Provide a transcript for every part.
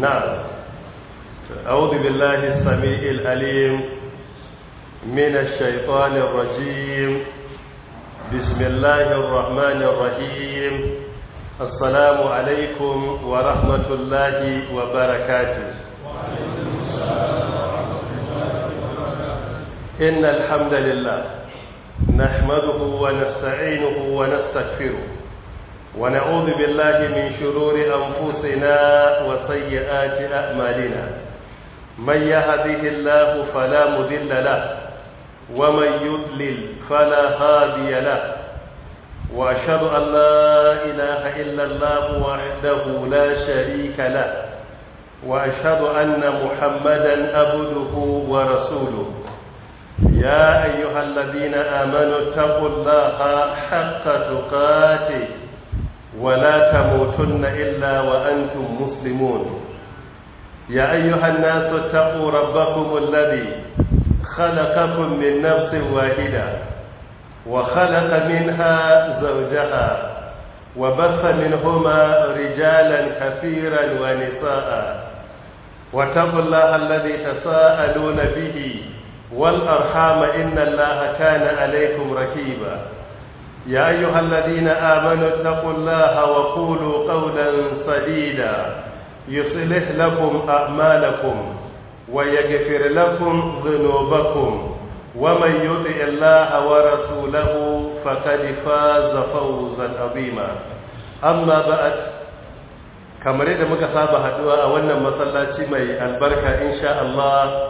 نعم أعوذ بالله السميع الأليم من الشيطان الرجيم بسم الله الرحمن الرحيم السلام عليكم ورحمة الله وبركاته إن الحمد لله نحمده ونستعينه ونستغفره ونعوذ بالله من شرور أنفسنا وسيئات أعمالنا من يهده الله فلا مذل له ومن يضلل فلا هادي له وأشهد أن لا إله إلا الله وحده لا شريك له وأشهد أن محمدا عبده ورسوله يا أيها الذين آمنوا اتقوا الله حق تقاته ولا تموتن إلا وأنتم مسلمون يا أيها الناس اتقوا ربكم الذي خلقكم من نفس واحدة وخلق منها زوجها وبث منهما رجالا كثيرا ونساء واتقوا الله الذي تساءلون به والأرحام إن الله كان عليكم ركيبا يا أيها الذين آمنوا اتقوا الله وقولوا قولا سديدا يصلح لكم أعمالكم ويغفر لكم ذنوبكم ومن يطع الله ورسوله فقد فاز فوزا عظيما أما بعد kamar yadda muka saba haduwa a wannan masallaci mai albarka insha Allah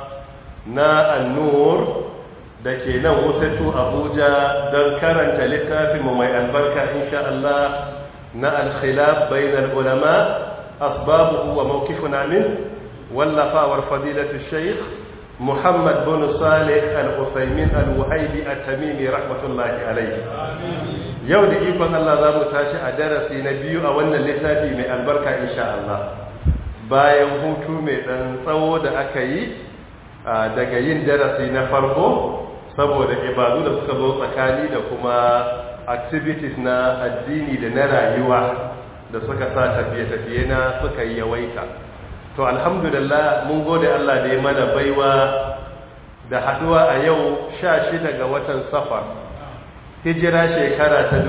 na annur da ke nan wutatu abuja don karanta littafinmu mai albarka insha Allah na alkhilaf bainal ulama asbabuhu wa mawqifuna min wallafawar fadilatu shaykh Muhammad bin Salih al-Uthaymin al-Wahibi at-Tamimi rahmatullahi alayhi yau da ikon Allah za mu tashi a darasi na biyu a wannan littafi mai albarka insha Allah bayan hutu mai dan tsawo da aka yi daga yin darasi na farko saboda ibadu da suka zo tsakani da kuma activities na addini da na rayuwa da suka sa tafiye-tafiye na suka yi yawaita to alhamdulillah mun gode Allah da ya mana baiwa da haduwa a yau 16 ga watan safar hijira shekara ta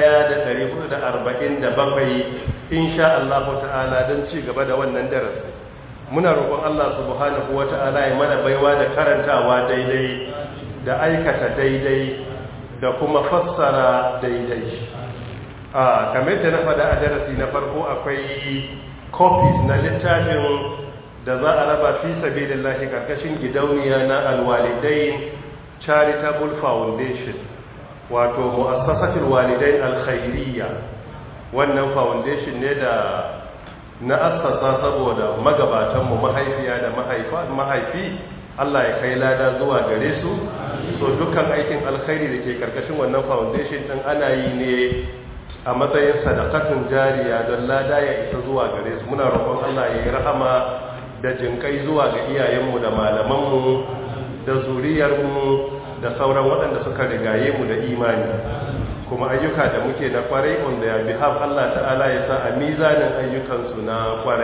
1447 insha Allah ta'ala don ci gaba da wannan darasi muna roƙon Allah subhanahu wata'ala ya mana baiwa da karantawa daidai da aikata daidai da kuma fassara daidai a kamar da na faɗa a darasi na farko akwai copies na littafin da za a raba fi sabilillahi karkashin gidauniya na alwalidain charitable foundation wato mu'assasatul walidain alkhairiyya wannan foundation ne da na assasa saboda magabatanmu mahaifiya da mahaifi Allah ya kai lada zuwa gare su so dukkan aikin alkhairi da ke karkashin wannan foundation din ana yi ne a matsayin sadakatun jariya don lada ya isa zuwa gare su muna roƙon Allah ya yi rahama da jinkai zuwa ga iyayenmu da malamanmu da zuriyarmu da sauran waɗanda suka rigaye mu da imani kuma ayyuka da muke na kwarai on their behalf Allah ta'ala ya sa a mizanin ayyukansu na kwarai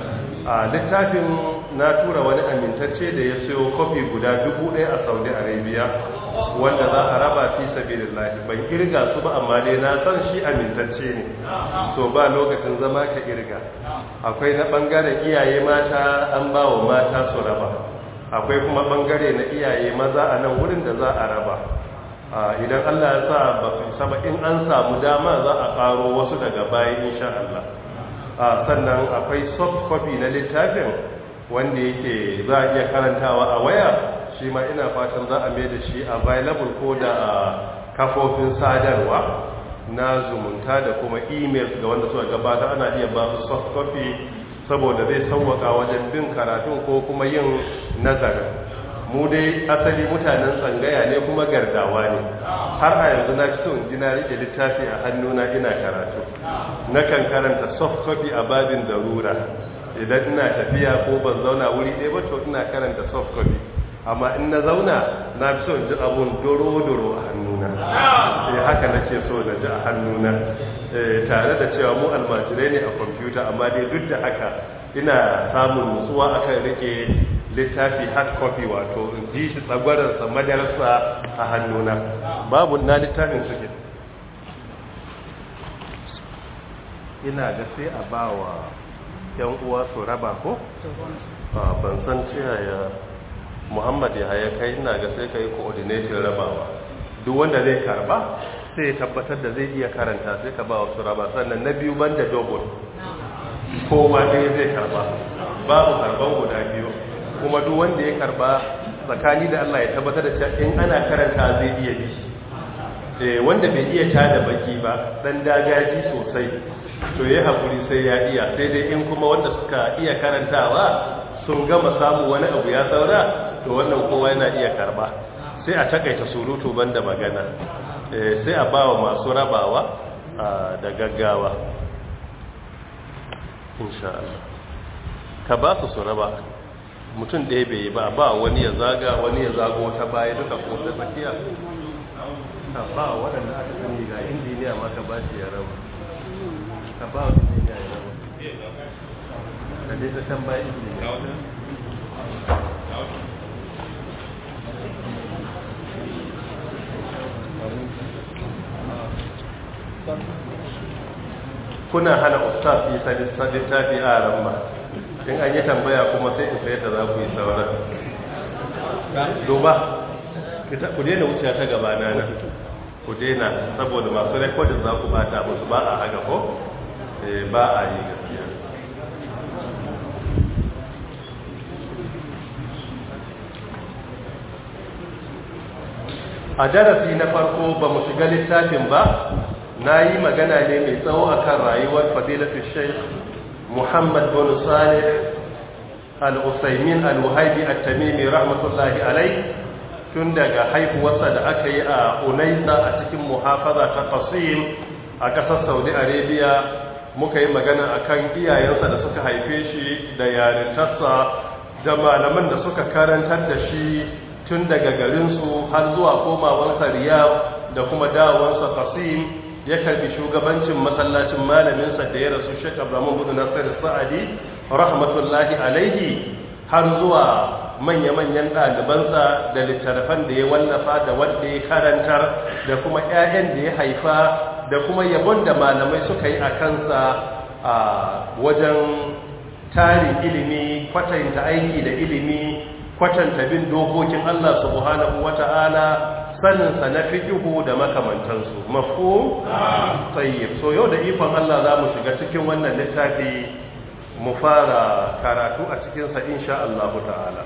a littafin na tura wani amintacce da ya siyo kofi guda dubu ɗaya a saudi arabia wanda za a raba fi sabilillahi ban kirga su ba amma dai na san shi amintacce ne so ba lokacin zama ka kirga akwai na ɓangaren iyaye mata an ba wa mata su raba akwai kuma ɓangare na iyaye maza a nan wurin da za a raba idan Allah ya sa ba su saba in an samu dama za a ƙaro wasu daga bayan insha Allah sannan akwai soft copy na littafin wanda yake za a iya karantawa a waya shi ma ina fatan za a mai da shi available ko da kafofin sadarwa na zumunta da kuma emails ga wanda suka gabata ana iya ba su soft copy saboda zai sauwaka wajen bin karatun ko kuma yin nazarin mu dai asali mutanen tsangaya ne kuma gardawa ne har a yanzu na so in ji na rike littafi a hannuna ina karatu nakan karanta soft copy a babin darura idan ina tafiya ko ban zauna wuri ɗaya ba to ina karanta soft copy amma in na zauna na fi so in ji abun doro-doro a hannuna sai haka nake so na ji a hannuna tare da cewa mu almajirai ne a kwamfuta amma dai duk da haka ina samun nutsuwa akan rike littafi hard copy wato in ji shi tsagwararsa madarasa a hannuna babu na littafin suke ina ga sai a ba wa yan uwa su raba ko? ban san ya muhammad ya haya kai ina ga sai ka yi coordinating rabawa duk wanda zai karba sai ya tabbatar da zai iya karanta sai ka ba wasu raba sannan na biyu banda dogon kowa ɗaya zai karba babu karban guda biyu kuma duk wanda ya karba tsakani da Allah ya tabbatar da cewa in ana karanta zai iya bi eh wanda bai iya tada baki ba dan dagaji sosai to yayi hakuri sai ya iya sai dai in kuma wanda suka iya karantawa sun gama samu wani abu ya saura to wannan kowa yana iya karba sai a takaita surutu banda magana eh sai a bawa masu rabawa da gaggawa insha Allah ka ba su su raba mutum ɗaya bai yi ba ba wani ya zaga wani ya zago ta baya duka ko ta tsakiya ka ba waɗanda aka sani ga injiniya ma ka ba shi ya raba ka ba wa injiniya ya raba ka dai ta can baya injiniya kuna hana ustaz yi littafi a ramma in an yi tambaya kuma sai in sayar da za ku yi sauran duba ku daina wuce ta gaba na nan ku daina saboda masu rekodin za ku bata musu ba a haga ko ba a yi gaskiya a darasi na farko ba mu shiga littafin ba na yi magana ne mai tsawo akan rayuwar fadilatu sheikh muhammad bin salih al-usaimin al-wahabi at-tamimi rahmatullahi alai tun daga haihuwarsa da aka yi a unaisa a cikin muhafaza ta qasim a ƙasar saudi arabia muka yi magana akan iyayensa da suka haife shi da yarintarsa da malaman da suka karantar da shi tun daga garinsu har zuwa komawarsa riyadh da kuma dawowarsa qasim ya karbi shugabancin masallacin malaminsa da ya rasu Sheikh Abraham bin Nasir Sa'adi rahmatullahi alaihi har zuwa manya-manyan ɗalibansa da littattafan da ya wallafa da wanda ya karantar da kuma 'ya'yan da ya haifa da kuma yabon da malamai suka yi a kansa a wajen tarin ilimi kwatanta aiki da ilimi kwatanta bin dokokin Allah subhanahu wata'ala saninsa na fikihu da makamantansu mafu tsayyib so yau da ikon Allah za mu shiga cikin wannan littafi mu fara karatu a cikinsa insha Allah ta'ala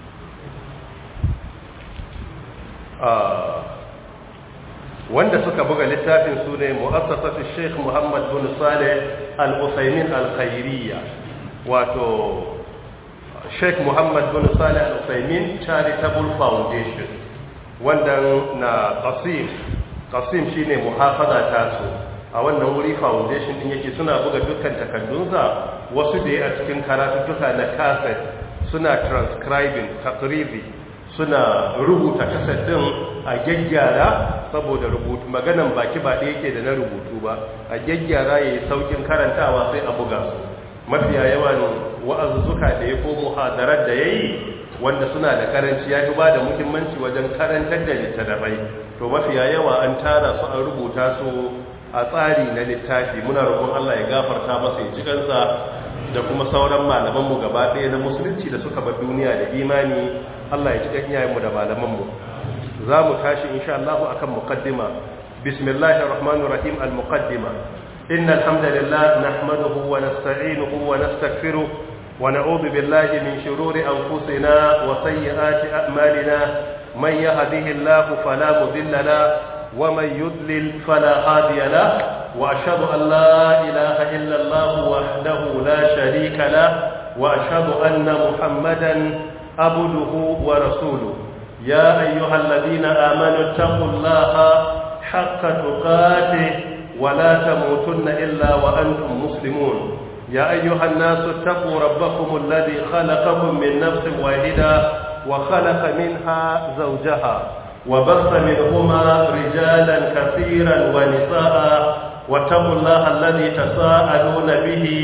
wanda suka buga littafin su ne mu'assasatu Sheikh Muhammad bin Saleh Al-Usaimin Al-Khairiyya wato Sheikh Muhammad bin Saleh Al-Usaimin Charitable Foundation wanda na Qasim Qasim shine muhafaza ta su a wannan wuri foundation din yake suna buga dukkan takaddunsa wasu da ya a cikin karatuttuka na cassette suna transcribing takribi suna rubuta cassette din a gyaggyara saboda rubutu maganan baki ba da yake da na rubutu ba a gyaggyara yayi saukin karantawa sai a buga su mafiya yawan wa'azuzzuka da ya ko muhadarar da yayi wanda suna da karanci ya fi ba da muhimmanci wajen karantar da littattafai to mafiya yawa an tara su an rubuta su a tsari na littafi muna roƙon Allah ya gafarta masa ya kansa da kuma sauran malamanmu gaba ɗaya na musulunci da suka bar duniya da imani Allah ya ci kan iyayenmu da malamanmu za mu tashi insha Allah akan muqaddima bismillahir rahmanir rahim al muqaddima innal hamdalillah nahmaduhu wa nasta'inuhu wa nastaghfiruh wa na'udhu billahi min shururi anfusina wa sayyiati a'malina man yahdihillahu fala mudilla lahu ومن يضلل فلا هادي له وأشهد أن لا إله إلا الله وحده لا شريك له وأشهد أن محمدا عبده ورسوله يا أيها الذين آمنوا اتقوا الله حق تقاته ولا تموتن إلا وأنتم مسلمون يا أيها الناس اتقوا ربكم الذي خلقكم من نفس واحدة وخلق منها زوجها وبث منهما رجالا كثيرا ونساء واتقوا الله الذي تساءلون به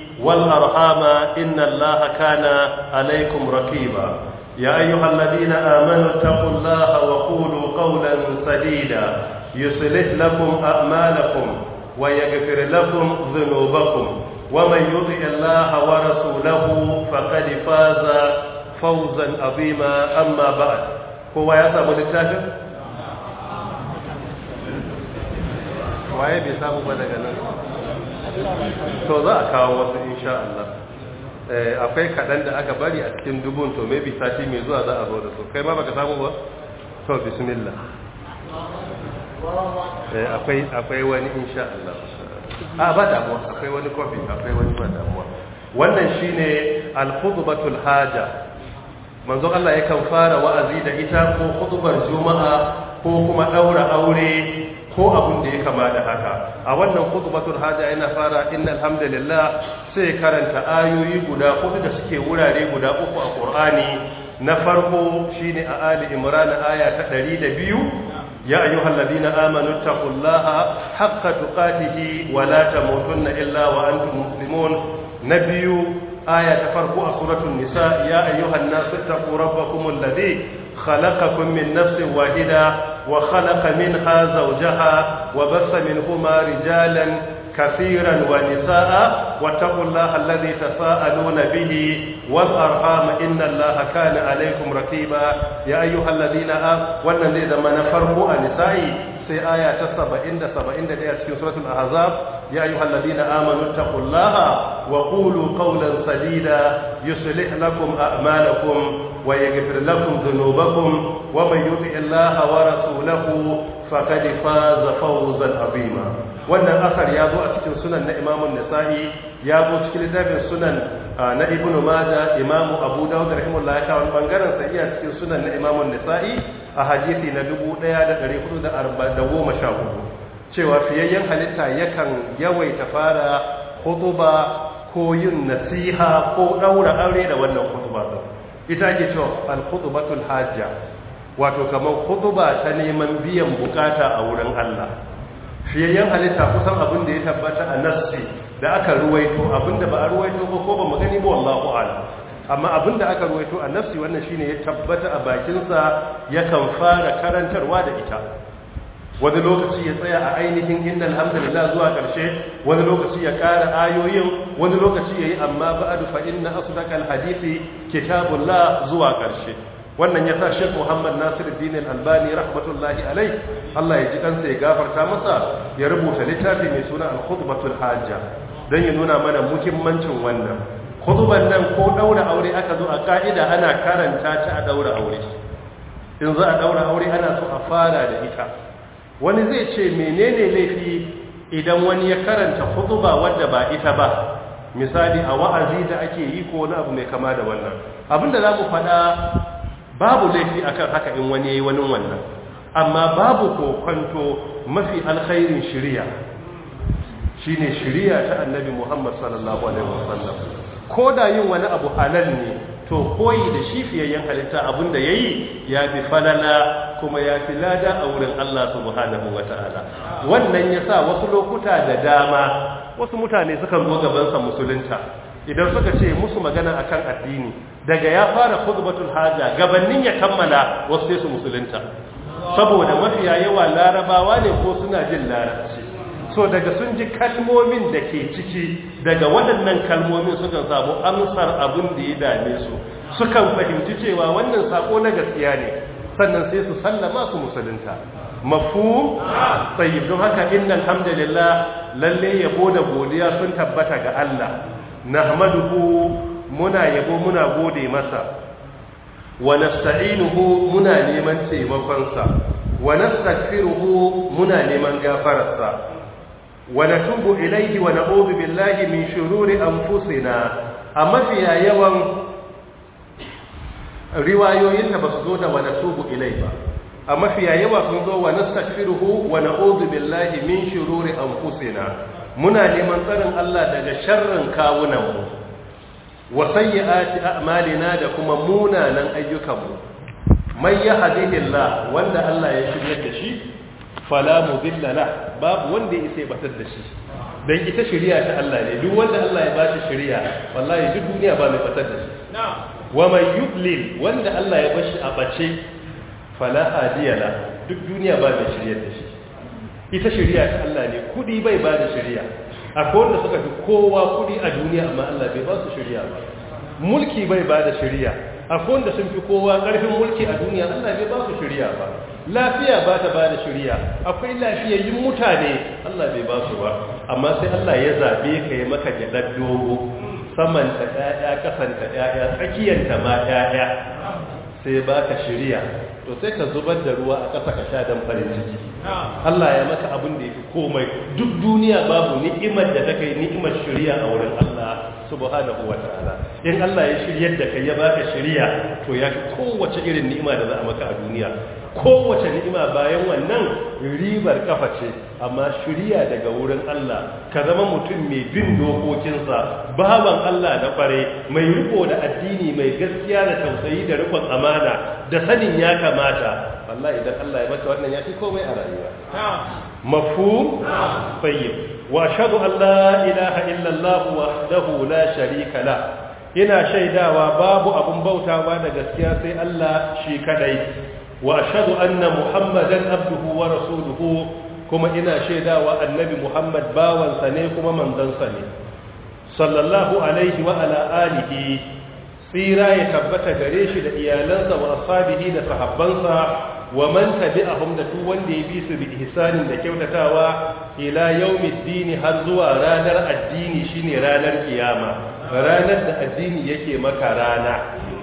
والأرحام إن الله كان عليكم رقيبا يا أيها الذين آمنوا اتقوا الله وقولوا قولا سديدا يصلح لكم أعمالكم ويغفر لكم ذنوبكم ومن يطع الله ورسوله فقد فاز فوزا عظيما أما بعد هو يا سامو littafin waye bai samu ba daga nan to za a kawo wasu insha Allah akwai kaɗan da aka bari a cikin dubun to maybe sati mai zuwa za a zo da su kai ma baka samu ba to bismillah akwai akwai wani insha Allah a ba damuwa akwai wani kofi akwai wani ba damuwa wannan shine al-khutbatul haja manzo Allah yakan fara wa'azi da ita ko khutbar juma'a ko kuma daura aure ko abun da ya kama da haka a wannan khutbatul haja yana fara innal hamdalillah sai karanta ayoyi guda hudu da suke wurare guda uku a Qur'ani na farko shine a Ali Imran aya ta 102 يا أيها الذين آمنوا اتقوا الله حق تقاته ولا تموتن إلا وأنتم مسلمون نبي آية تفرقوا سورة النساء يا أيها الناس اتقوا ربكم الذي خلقكم من نفس واحدة وخلق منها زوجها وبث منهما رجالا كثيرا ونساء واتقوا الله الذي تساءلون به والأرحام إن الله كان عليكم رقيبا يا أيها الذين آمنوا والذي زمن فرقوا النساء في آية سبعين سبعين في سورة الأحزاب يا أيها الذين آمنوا اتقوا الله وقولوا قولا سديدا يصلح لكم أعمالكم ويغفر لكم ذنوبكم ومن يطع الله ورسوله فقد فاز فوزا عظيما wannan asar ya zo a cikin sunan na imamun nasa'i ya zo cikin littafin sunan na ibn maja imamu abu dawud rahimahullah ya kawo bangaren sa iya cikin sunan na imamun nasa'i a hadisi na 1414 cewa fiyayyen halitta yakan yawaita fara khutuba ko yin nasiha ko daura aure da wannan khutuba ita ake cewa al-khutbatul hajja wato kamar khutuba ta neman biyan bukata a wurin Allah fiyayyen halitta kusan abin da ya tabbata a nassi da aka ruwaito abin da ba a ruwaito ba ko ba mu gani ba wallahu a'lam amma abin da aka ruwaito a nassi wannan shine ya tabbata a bakinsa yakan fara karantarwa da ita wani lokaci ya tsaya a ainihin inda alhamdulillah zuwa ƙarshe wani lokaci ya ƙara ayoyin wani lokaci ya yi amma ba'adu fa inna asdaqal hadisi kitabullah zuwa ƙarshe wannan ya sa Sheikh Muhammad Nasiruddin Al-Albani rahmatullahi alai Allah ya ji kansa ya gafarta masa ya rubuta littafi mai suna Al-Khutbatul Hajja dan ya nuna mana muhimmancin wannan khutban nan ko daura aure aka zo a ka'ida ana karanta ta a daura aure in za a daura aure ana so a fara da ita wani zai ce menene laifi idan wani ya karanta khutba wadda ba ita ba misali a wa'azi da ake yi ko wani abu mai kama da wannan abinda za mu faɗa babu laifi akan haka in wani yayi wani wannan amma babu kokonto mafi alkhairin shiriya shine shiriya ta annabi Muhammad sallallahu alaihi wasallam ko da yin wani abu halal ne to koyi da shi fiyayyen halitta abinda yayi ya bi falala kuma ya fi lada a wurin Allah subhanahu wataala wannan yasa wasu lokuta da dama wasu mutane sukan zo gaban sa musulunta idan suka ce musu magana akan addini daga ya fara khutbatul haja gabanin ya kammala wasu sai su musulunta saboda mafiya yawa larabawa ne ko suna jin larabci so daga sun ji kalmomin da ke ciki daga waɗannan kalmomin sukan samu amsar abin da ya dame su sukan fahimci cewa wannan sako na gaskiya ne sannan sai su sallama su musulunta mafu tsayyib don haka innal hamdalillah lalle yabo da godiya sun tabbata ga Allah nahmaduhu muna yabo muna gode masa wa nasta'inuhu muna neman taimakonsa wa nastaghfiruhu muna neman gafararsa wa natubu ilayhi wa na'udhu billahi min shururi anfusina amma fiya yawan riwayoyin da basu zo da wa natubu ilai ba amma fiya yawa sun zo wa nastaghfiruhu wa na'udhu billahi min shururi anfusina muna neman tsarin Allah daga sharrin kawunanmu wa sayyi'ati a'malina da kuma munanan ayyukanmu man yahdihillah wanda Allah ya shirya da shi fala mudilla la babu wanda ya isa ya batar da shi dan ita shari'a ta Allah ne duk wanda Allah ya bashi shari'a wallahi duk duniya ba mai batar da shi wa man yudlil wanda Allah ya bashi a bace fala hadiya la duk duniya ba mai shari'a da shi ita shari'a ta Allah ne kudi bai ba da shari'a akwai wanda suka fi kowa kudi a duniya amma Allah bai ba su shari'a ba mulki bai ba da shari'a akwai wanda sun fi kowa karfin mulki a duniya Allah bai ba su shari'a ba lafiya ba ta ba da shari'a akwai lafiyayyun mutane Allah bai ba su ba amma sai Allah ya zabe ka yi maka gyaɗar dogo saman ta ƴaƴa kasan ta ƴaƴa tsakiyar ta ma ƴaƴa sai ba ka shari'a to sai ka zubar da ruwa a ƙasa ka sha dan farin ciki Allah ya maka abin da yafi komai duk duniya babu ni'imar da ta kai ni'imar shari'a a wurin Allah subhanahu ta'ala. in Allah ya shiryar da kai ya baka shari'a to ya fi kowace irin ni'ima da za a maka a duniya kowace ni'ima bayan wannan ribar kafa ce amma shirya daga wurin Allah ka zama mutum mai bin dokokinsa baban Allah na kware mai riko da addini mai gaskiya da tausayi da rikon amana da sanin ya kamata wallahi idan Allah ya maka wannan ya fi komai a rayuwa mafhum tayyib wa ashhadu an la ilaha illa Allah wahdahu la sharika la ina shaidawa babu abun bautawa da gaskiya sai Allah shi kadai واشهد ان محمدا عبده ورسوله kuma ina shaidawa annabi muhammad bawansa ne kuma manzansa ne sallallahu alaihi wa ala alihi tsira ya tabbata gare shi da iyalansa wa ashabihi da sahabbansa wa man tabi'ahum da duk wanda ya bi su bi ihsanin da kyautatawa ila yaumiddin har zuwa ranar addini shine ranar kiyama ranar da addini yake maka rana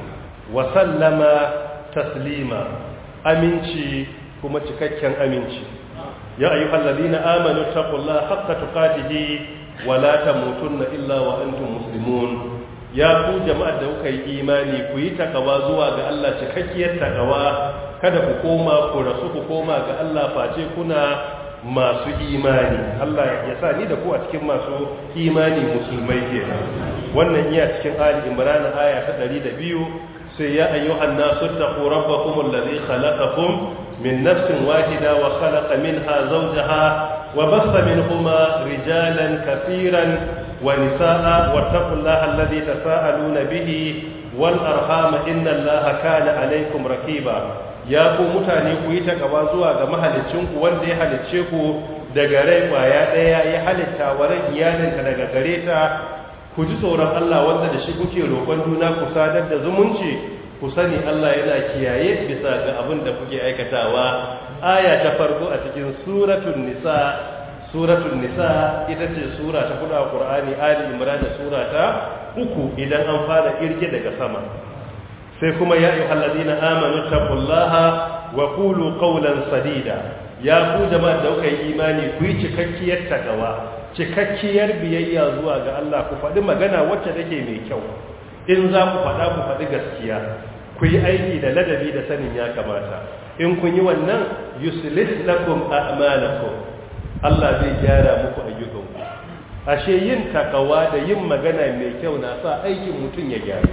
wa sallama taslima aminci kuma cikakken aminci ya ayyuhal ladina amanu taqullaha haqqa tuqatih wa la tamutunna illa wa antum muslimun ya ku jama'ar da kuka yi imani ku yi takawa zuwa ga Allah cikakkiyar takawa kada ku koma ku rasu ku koma ga Allah face kuna masu imani Allah ya sa ni da ku a cikin masu imani musulmai kenan wannan iya cikin Ali Imran aya ta 102 sai ya ayyuhan nasu taqu rabbakum alladhi khalaqakum min nafsin wahida wa khalaqa minha zawjaha wa bassa minhuma rijalan katiran wa nisaa wattaqullaha alladhi tasaaluna bihi wal arham inna allaha kana alaykum raqiba ya ku mutane ku yi takawa zuwa ga mahalicin ku wanda ya halicce ku daga rai kwaya daya ya halitta wa ran iyalinka daga gare ta ku ji tsoron Allah wanda da shi kuke roƙon juna ku sadar da zumunci ku sani Allah yana kiyaye bisa ga abin da kuke aikatawa aya ta farko a cikin suratul nisa suratul nisa ita ce sura ta kudu a Qur'ani Ali Imran da sura ta uku idan an fara irge daga sama sai kuma ya ayyuhal ladina amanu taqullaha wa qulu qawlan sadida ya ku jama'a da kuka yi imani ku yi cikakkiyar takawa cikakkiyar biyayya zuwa ga Allah ku faɗi magana wacce take mai kyau in za ku faɗa ku faɗi gaskiya ku yi aiki da ladabi da sanin ya kamata in kun yi wannan yuslih lakum a'malakum Allah zai gyara muku ayyukanku ashe yin takawa da yin magana mai kyau na sa aikin mutum ya gyaru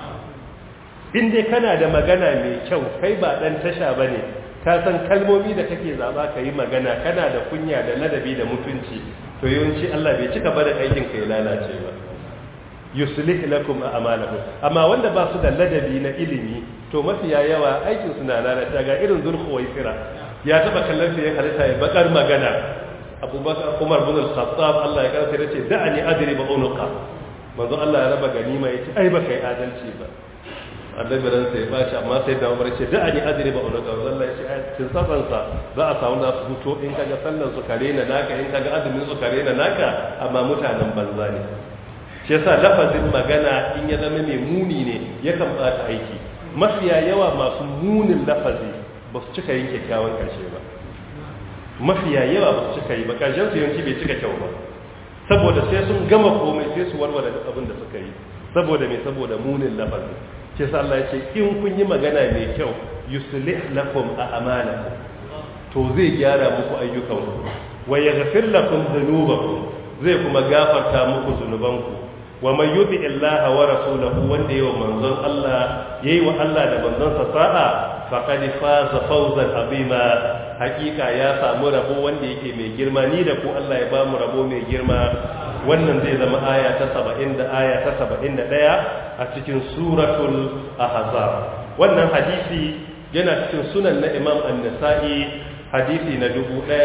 in dai kana da magana mai kyau kai ba dan tasha bane ka san kalmomi da kake zaba ka yi magana kana da kunya da ladabi da mutunci to yawanci Allah bai cika bada aikin ka ya lalace ba yuslih lakum a'malakum amma wanda ba su da ladabi na ilimi to mafiya yawa aikin su na lalata ga irin zulkhuwaisira ya taba kallon sai halitta ya bakar magana abubakar umar bin al-khattab Allah ya karanta yace da'ani adri ba unuqa manzo Allah ya raba ganima yace ai ba kai adalci ba annabi ran sai ba shi amma sai da umar yace da'ani adri ba unuqa Allah ya ce ai cin saban sa za a samu nasu fito in kaga sallan su kare na naka in kaga azumin su kare na naka amma mutanen banza ne shi yasa lafazin magana in ya zama mai muni ne yakan bata aiki mafiya yawa masu munin lafazi ba su cika yin kyakkyawan karshe ba mafiya yawa ba su cika yi ba karshen su yanci bai cika kyau ba saboda sai sun gama komai sai su warware duk abin da suka yi saboda mai saboda munin lafazi shi yasa Allah ya ce in kun yi magana mai kyau yuslih lakum a'malakum to zai gyara muku ayyukanku wa yaghfir lakum dhunubakum zai kuma gafarta muku zunubanku wa man yuti illaha wa rasulahu wanda yawa manzon Allah yayi wa Allah da manzon sa sa'a faqad faza fawzan azima hakika ya samu rabo wanda yake mai girma ni da ku Allah ya ba mu rabo mai girma wannan zai zama aya ta 70 da aya ta 71 a cikin suratul ahzab wannan hadisi yana cikin sunan na Imam An-Nasa'i hadisi na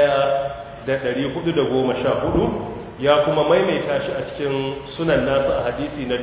1414 ya kuma maimaita shi a cikin sunan nasu a hadisi na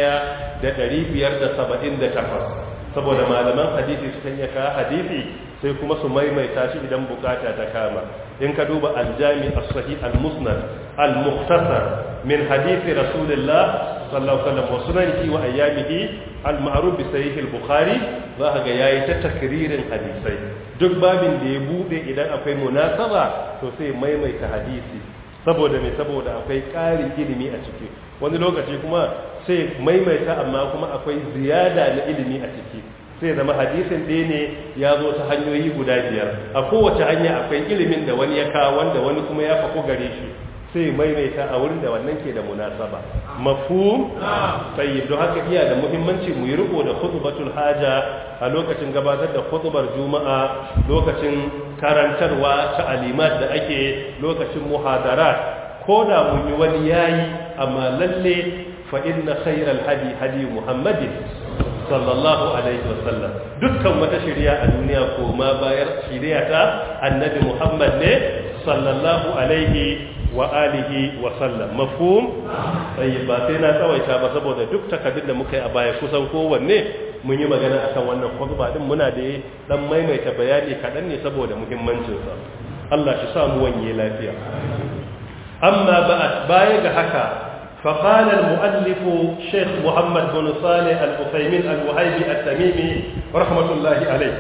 1578 saboda malaman hadisi sukan iya kawo hadisi sai kuma su maimaita shi idan bukata ta kama in ka duba aljami as-sahih al-musnad al-mukhtasar min hadisi rasulullah sallallahu alaihi wasallam wa sunanihi wa ayyamihi al-ma'ruf bi sahih al-bukhari za ka ga yayi ta takririn hadisai duk babin da ya bude idan akwai munasaba to sai maimaita hadisi saboda me saboda akwai ƙarin ilimi a ciki wani lokaci kuma sai maimaita amma kuma akwai ziyada na ilimi a ciki sai zama hadisin ɗaya ne ya zo ta hanyoyi guda biyar a kowace hanya akwai ilimin da wani ya kawo wanda wani kuma ya fako gare shi sai maimaita a wurin da wannan ke da munasaba mafhum tayyib don haka iya da muhimmanci mu yi riko da khutbatul haja a lokacin gabatar da khutbar juma'a lokacin karantarwa ta alimat da ake lokacin muhadarat ko da mun yi wani yayi amma lalle fa inna khayral hadi hadi muhammadin sallallahu alaihi wasallam dukkan wata shari'a a duniya ko ma bayar shari'a ta annabi muhammad ne sallallahu alaihi wa alihi wa sallam mafhum sai ba sai na tsawaita ba saboda duk takaddun da muka yi a baya kusan kowanne mun yi magana akan wannan khutba din muna da dan maimaita bayani kadan ne saboda muhimmancin sa Allah shi sa mu wanye lafiya amma ba'at baya ga haka فقال المؤلف شيخ محمد بن صالح الأثيمين الوهيبي التميمي رحمة الله عليه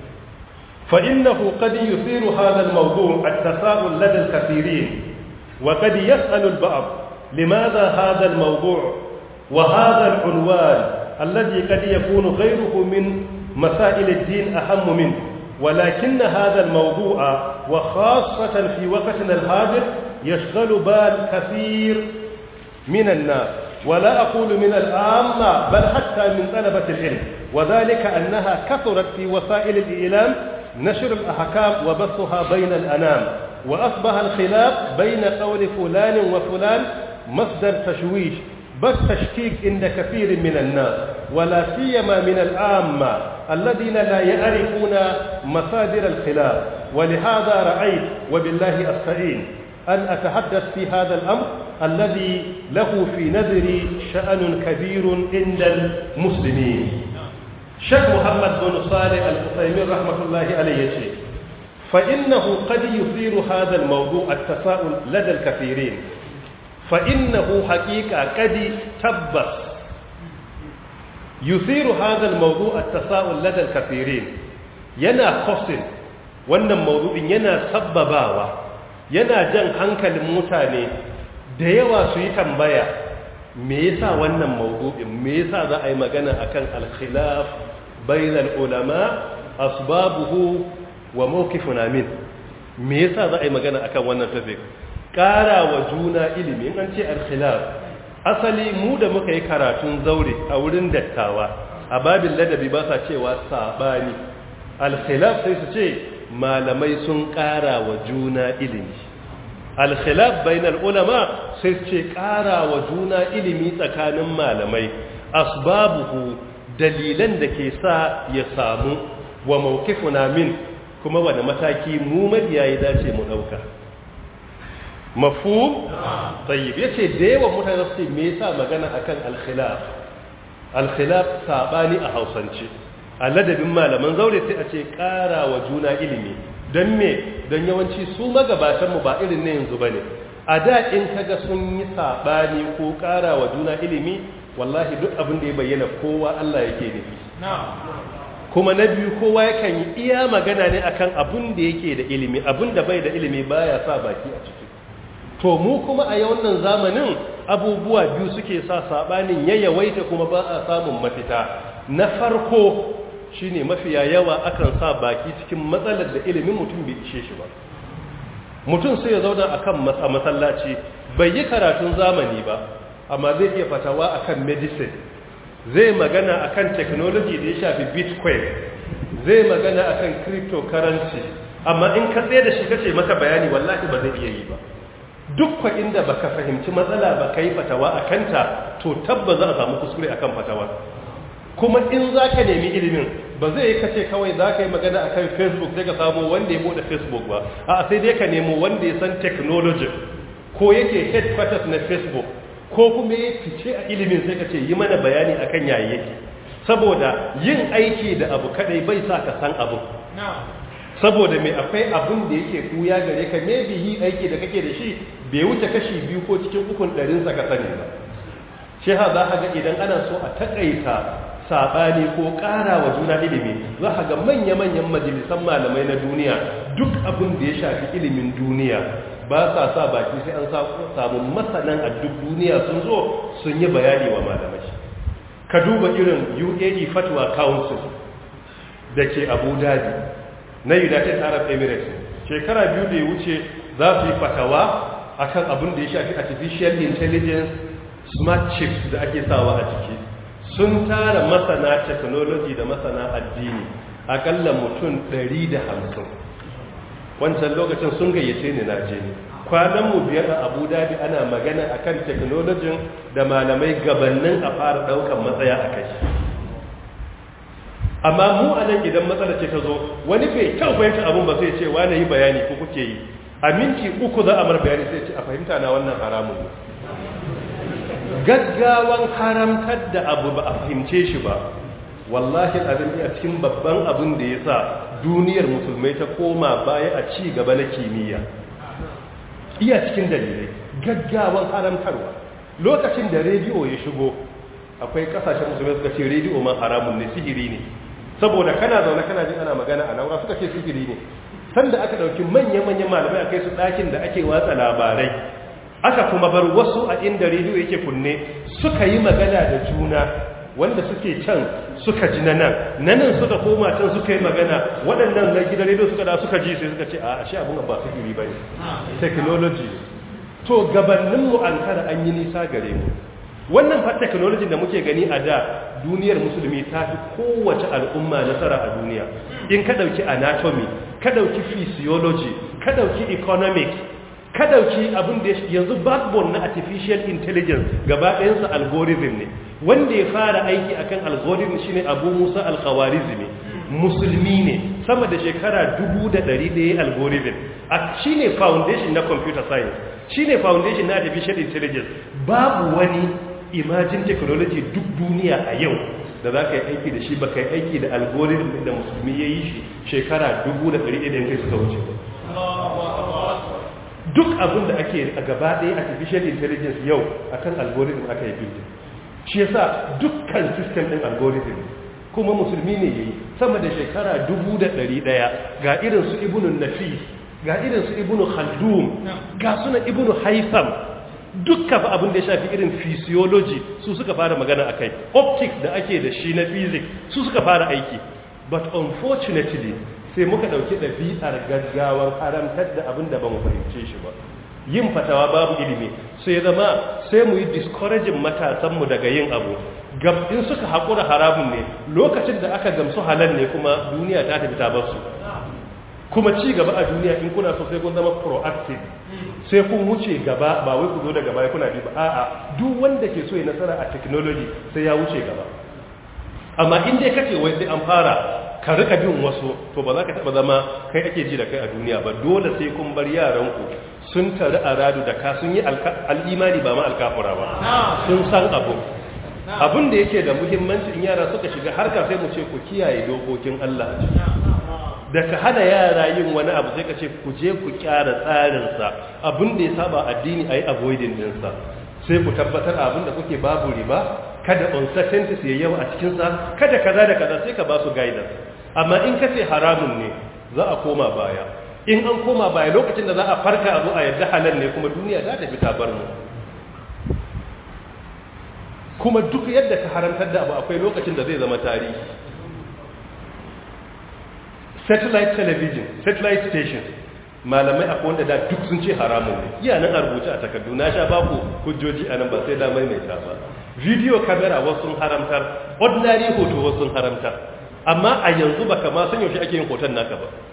فإنه قد يثير هذا الموضوع التساؤل لدى الكثيرين وقد يسأل البعض لماذا هذا الموضوع وهذا العنوان الذي قد يكون غيره من مسائل الدين أهم منه ولكن هذا الموضوع وخاصة في وقتنا الحاضر يشغل بال كثير من الناس ولا أقول من العامة بل حتى من طلبة العلم وذلك أنها كثرت في وسائل الإعلام نشر الأحكام وبثها بين الأنام وأصبح الخلاف بين قول فلان وفلان مصدر تشويش بل تشكيك عند كثير من الناس ولا سيما من العامة الذين لا يعرفون مصادر الخلاف ولهذا رأيت وبالله أستعين أن أتحدث في هذا الأمر الذي له في نظري شأن كبير عند المسلمين شيخ محمد بن صالح الحسيمين رحمة الله عليه شيء فإنه قد يثير هذا الموضوع التساؤل لدى الكثيرين فإنه حقيقة قد تبس يثير هذا الموضوع التساؤل لدى الكثيرين yana kosin wannan maudu'in yana sabbabawa yana jan hankalin mutane da yawa su yi tambaya me yasa wannan maudu'in me yasa za a yi magana akan al-khilaf bainal ulama asbabuhu wa mawqifuna min me yasa za a yi magana akan wannan topic ƙara wa juna ilimi in an ce al-khilaf asali mu da muka yi karatun zaure a wurin dattawa a babin ladabi ba sa cewa sabani al-khilaf sai su ce malamai sun ƙara wa juna ilimi al-khilaf bainal ulama sai su ce ƙara wa juna ilimi tsakanin malamai asbabuhu dalilan da ke sa ya samu wa mawqifuna min kuma wani mataki mu mabiya ya dace mu dauka mafhum tayyib yace da yawan mutane su ce me yasa magana akan al-khilaf al-khilaf sabani a Hausance a ladabin malaman zaure sai a ce ƙara wa juna ilimi don me don yawanci su magabatan mu ba irin ne yanzu bane a da in kaga sun yi sabani ko ƙara wa juna ilimi wallahi duk abin da ya bayyana kowa Allah yake nufi kuma na biyu kowa yakan yi iya magana ne akan abin da yake da ilimi abin da bai da ilimi baya sa baki a ciki to mu kuma a wannan zamanin abubuwa biyu suke sa sabanin ya yawaita kuma ba a samun mafita na farko shine mafiya yawa akan sa baki cikin matsalar da ilimin mutum bai ishe shi ba mutum sai ya zauna akan masallaci bai yi karatun zamani ba amma zai iya fatawa akan medicine zai magana akan technology da ya shafi bitcoin zai magana akan cryptocurrency amma in ka tsaye da shi kace maka bayani wallahi ba zai iya yi ba duk kwa inda baka fahimci matsala ba kai fatawa a kanta to tabba za a samu kuskure akan fatawa kuma in za ka nemi ilimin ba zai yi kace kawai za ka yi magana akan facebook sai ka samu wanda ya bude facebook ba a sai dai ka nemo wanda ya san technology ko yake headquarters na facebook ko kuma ya fice a ilimin sai ka ce yi mana bayani akan yayi yake saboda yin aiki da abu kadai bai sa ka san abu saboda mai akwai abin da yake kuya gare ka maybe yi aiki da kake da shi bai wuce kashi biyu ko cikin ukun ɗarin sa ka sani ba shi ha za ga idan ana so a takaita saɓani ko ƙara wa juna ilimi za ga manya-manyan majalisan malamai na duniya duk abin da ya shafi ilimin duniya ba sa sa baki sai an samu masanan a duk duniya sun zo sun yi bayani wa malamai ka duba irin UAE Fatwa Council da ke Abu Dhabi na United Arab Emirates shekara biyu da ya wuce za su yi fatawa akan abin da ya shafi artificial intelligence smart chips da ake sawa a jiki sun tara masana technology da masana addini akalla mutum 150 wancan lokacin sun gayyace ni na je ne kwanan mu biyar a abu dhabi ana magana akan technology da malamai gabanin a fara daukan matsaya a kai amma mu a nan idan matsala ce ta zo wani bai kyau fahimta abin ba sai ce wane yi bayani ko kuke yi a minti uku za a mar bayani sai ce a fahimta na wannan haramun ne gaggawan haramtar da abu ba a fahimce shi ba wallahi abin a cikin babban abin da ya sa duniyar musulmai ta koma baya a ci gaba na kimiyya iya cikin dalilai gaggawan haramtarwa lokacin da rediyo ya shigo akwai kasashen musulmai suka ce rediyo ma haramun ne sihiri ne saboda kana zaune kana jin ana magana a naura suka ce sihiri ne sanda aka dauki manya-manyan malamai a kai su ɗakin da ake watsa labarai aka kuma bar wasu a inda rediyo yake kunne suka yi magana da juna wanda suke can suka ji na nan na nan suka koma can suka yi magana waɗannan na gidan rediyo suka da suka ji sai suka ce a ashe abin ba su iri ba ne technology to gabaninmu an kara an yi nisa gare mu wannan fa technology da muke gani a da duniyar musulmi ta fi kowace al'umma nasara a duniya in ka ɗauki anatomy ka ɗauki physiology ka ɗauki economics ka dauki abin da yanzu backbone na artificial intelligence gaba ɗayansa algorithm ne wanda ya fara aiki akan algorithm shine abu musa alkhawarizmi musulmi ne sama da shekara dubu da ɗari ɗaya algorithm a shine foundation na computer science shine foundation na artificial intelligence babu wani imagine technology duk duniya a yau da za ka yi aiki da shi ba ka yi aiki da algorithm da musulmi ya yi shi shekara dubu da ɗari ɗaya kai suka wuce duk abin da ake a gaba ɗaya artificial intelligence yau akan algorithm aka yi building shi yasa dukkan system ɗin algorithm kuma musulmi ne yayi sama da shekara dubu da ɗari ɗaya ga irin su ibnu nafis ga irin su ibnu khaldun ga suna ibnu haitham dukka fa abin da ya shafi irin physiology su suka fara magana akai optics da ake da shi na physics su suka fara aiki but unfortunately sai muka ɗauki ɗabi'ar gaggawar haramtar da abin da ba mu fahimce shi ba yin fatawa babu ilimi sai zama sai mu yi discouraging matasanmu daga yin abu in suka haƙura haramun ne lokacin da aka gamsu halal ne kuma duniya ta tafi ta basu kuma ci gaba a duniya in kuna so sai kun zama proactive sai kun wuce gaba ba wai ku zo daga baya kuna bi ba a'a duk wanda ke so ya nasara a technology sai ya wuce gaba amma in dai kace wai sai an fara ka rika bin wasu to ba za ka taba zama kai ake ji da kai a duniya ba dole sai kun bar yaranku sun tare a radu da ka sun yi al'imani ba ma alkafura ba sun san abu abin da yake da muhimmanci in yara suka shiga harka sai mu ce ku kiyaye dokokin Allah da ka hada yara yin wani abu sai ka ce ku je ku kyara tsarinsa abin da ya saba addini a yi avoiding dinsa sai ku tabbatar abin da kuke babu riba kada uncertainties ya yawa a cikinsa kada kaza da kaza sai ka ba su guidance amma in ka ce haramun ne za a koma baya in an koma baya lokacin da za a farka abu a yadda halal ne kuma duniya za ta fi ta bar mu kuma duk yadda ka haramtar da abu akwai lokacin da zai zama tarihi satellite television satellite station malamai akwai wanda da duk sun ce haramun ne iya nan a rubuce a takardu na sha baku hujjoji a nan ba sai damar mai ta ba video camera wasu sun haramtar ordinary hoto wasu sun haramtar amma a yanzu baka ma san yaushe ake yin hoton naka ba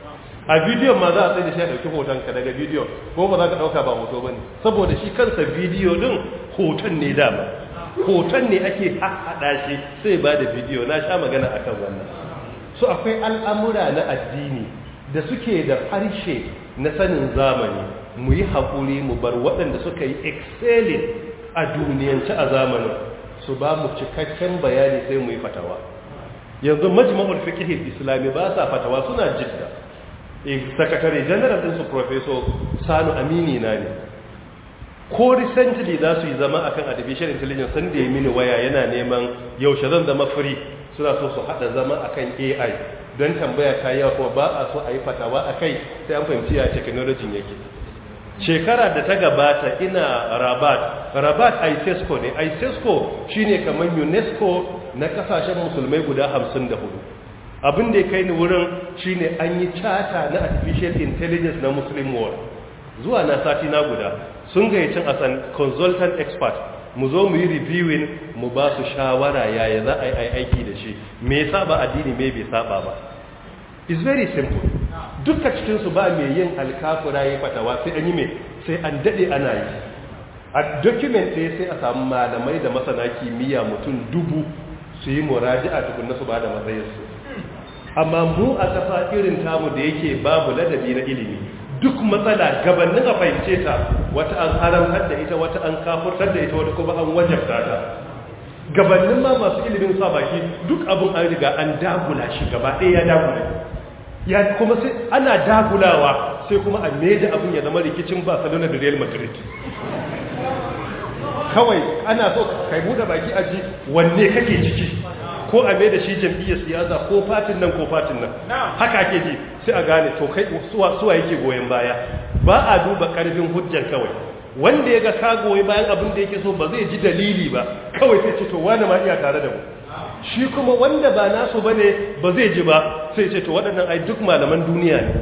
a bidiyon ma za a tsaye da shi a ɗauki hoton ka daga bidiyon ko ba za ka ɗauka ba hoto ba ne saboda shi kansa bidiyo ɗin hoton ne dama hoton ne ake haɗa shi sai ba da bidiyo na sha magana akan wannan so akwai al'amura na addini da suke da harshe na sanin zamani mu yi haƙuri mu bar waɗanda suka yi excelling a duniyance a zamanin su ba mu cikakken bayani sai mu yi fatawa yanzu majma'ul fiqh islami ba sa fatawa suna jidda sakatare general din su professor Sanu Amini na ne ko recently za su yi zama akan artificial intelligence sun da ya mini waya yana neman yaushe zan zama free suna so su hada zama akan AI don tambaya ta yawa kuma ba a so a yi fatawa akai sai an fahimci ya technology yake shekara da ta gabata ina rabat rabat isesco ne isesco shine kamar unesco na kasashen musulmai guda 54 abin da ya kai ni wurin shine an yi chata na artificial intelligence na muslim world zuwa na sati na guda sun gayyacin a san consultant expert mu zo mu yi reviewing mu ba su shawara yaya za a yi aiki da shi me yasa ba addini me bai saba ba is very simple duka cikinsu ba mai yin alkafura ya fatawa sai an yi mai sai an daɗe ana yi a document ɗaya sai a samu malamai da masana kimiyya mutum dubu su yi muraji a tukunna su ba da matsayinsu amma mu a ƙasa irin tamu da yake babu ladabi na ilimi duk matsala gabanin a fahimce ta wata an haramtar da ita wata an kafurtar da ita wata kuma an wajabta ta gabanin ma masu ilimin sa baki duk abin an riga an dagula shi gaba ɗaya ya dagula ya kuma sai ana dagulawa sai kuma a meja abin ya zama rikicin barcelona da real madrid kawai ana so kai buɗe baki a ji wanne kake ciki ko a mai da shi jam'iyyar siyasa ko fatin nan ko fatin nan haka ake ji sai a gane to kai suwa suwa yake goyon baya ba a duba karfin hujjar kawai wanda ya ga ka goyi bayan abin da yake so ba zai ji dalili ba kawai sai ce to wani ma iya tare da mu shi kuma wanda ba nasu bane ba zai ji ba sai ce to waɗannan ai duk malaman duniya ne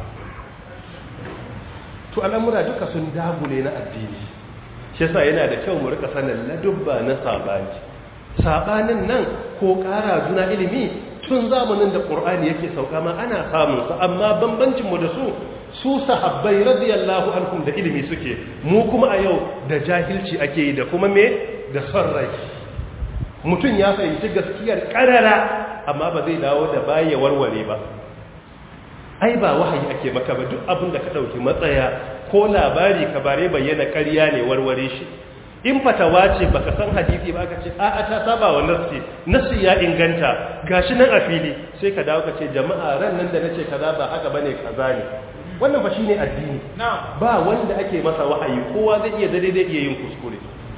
to al'amura duka sun dagule na addini shi yasa yana da kyau mu rika sanin ladubba na sabani sabanin nan ko ƙara juna ilimi tun zamanin da ƙur'ani yake sauka ma ana samun su amma bambancin mu da su su sahabbai radiyallahu anhum da ilimi suke mu kuma a yau da jahilci ake yi da kuma me da son rai mutum ya fahimci gaskiyar karara amma ba zai dawo da baya warware ba ai ba wahayi ake maka ba duk abin da ka dauki matsaya ko labari ka bare bayyana ƙarya ne warware shi in fatawa ce baka san hadisi ba ka ce a'a ta saba wa nassi nassi ya inganta gashi nan a fili sai ka dawo ka ce jama'a ran nan da nace kaza ba haka bane kaza ne wannan fa shine addini ba wanda ake masa wahayi kowa zai iya daidai iya yin kuskure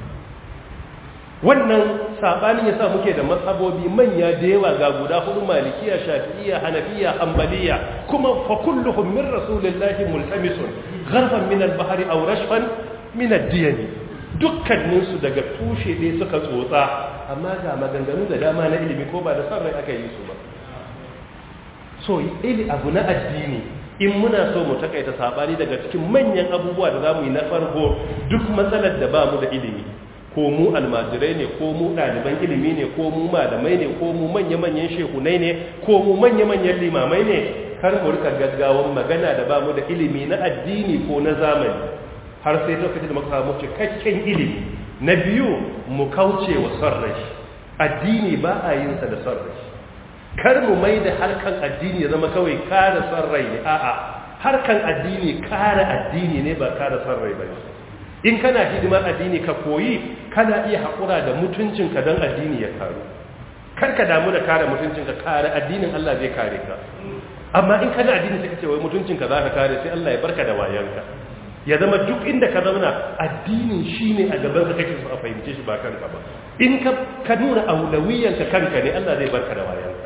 wannan sabanin yasa muke da mazhabobi manya da yawa ga guda hudu malikiya shafi'iyya hanafiya hanbaliya kuma fa kulluhum min rasulillahi multamisun gharfan min al-bahri aw rashfan min ad-diyan dukkanin su daga tushe dai suka tsotsa amma ga maganganu da dama na ilimi ko ba da san rai aka yi su ba so ili abu na addini in muna so mu takaita sabani daga cikin manyan abubuwa da zamu yi na farko duk matsalar da ba mu da ilimi ko mu almajirai ne ko mu ɗaliban ilimi ne ko mu malamai ne ko mu manya-manyan shehunai ne ko mu manya-manyan limamai ne kar mu rika gaggawan magana da ba mu da ilimi na addini ko na zamani har sai lokacin da muka samu cikakken ilimi na biyu mu kauce wa son rai addini ba a yin sa da son rai kar mu mai da harkan addini ya zama kawai kare son rai ne a'a harkan addini kare addini ne ba kare son rai ba in kana hidimar addini ka koyi kana iya haƙura da mutuncinka don addini ya karu kar ka damu da kare mutuncinka kare addinin Allah zai kare ka amma in kana addini sai ka ce wai mutuncinka za ka kare sai Allah ya barka da wayanka ya zama duk inda ka zauna addinin shine a gaban ka kake so a fahimce shi ba kanka ba in ka ka nuna aulawiyanka kanka ne Allah zai barka da wayanka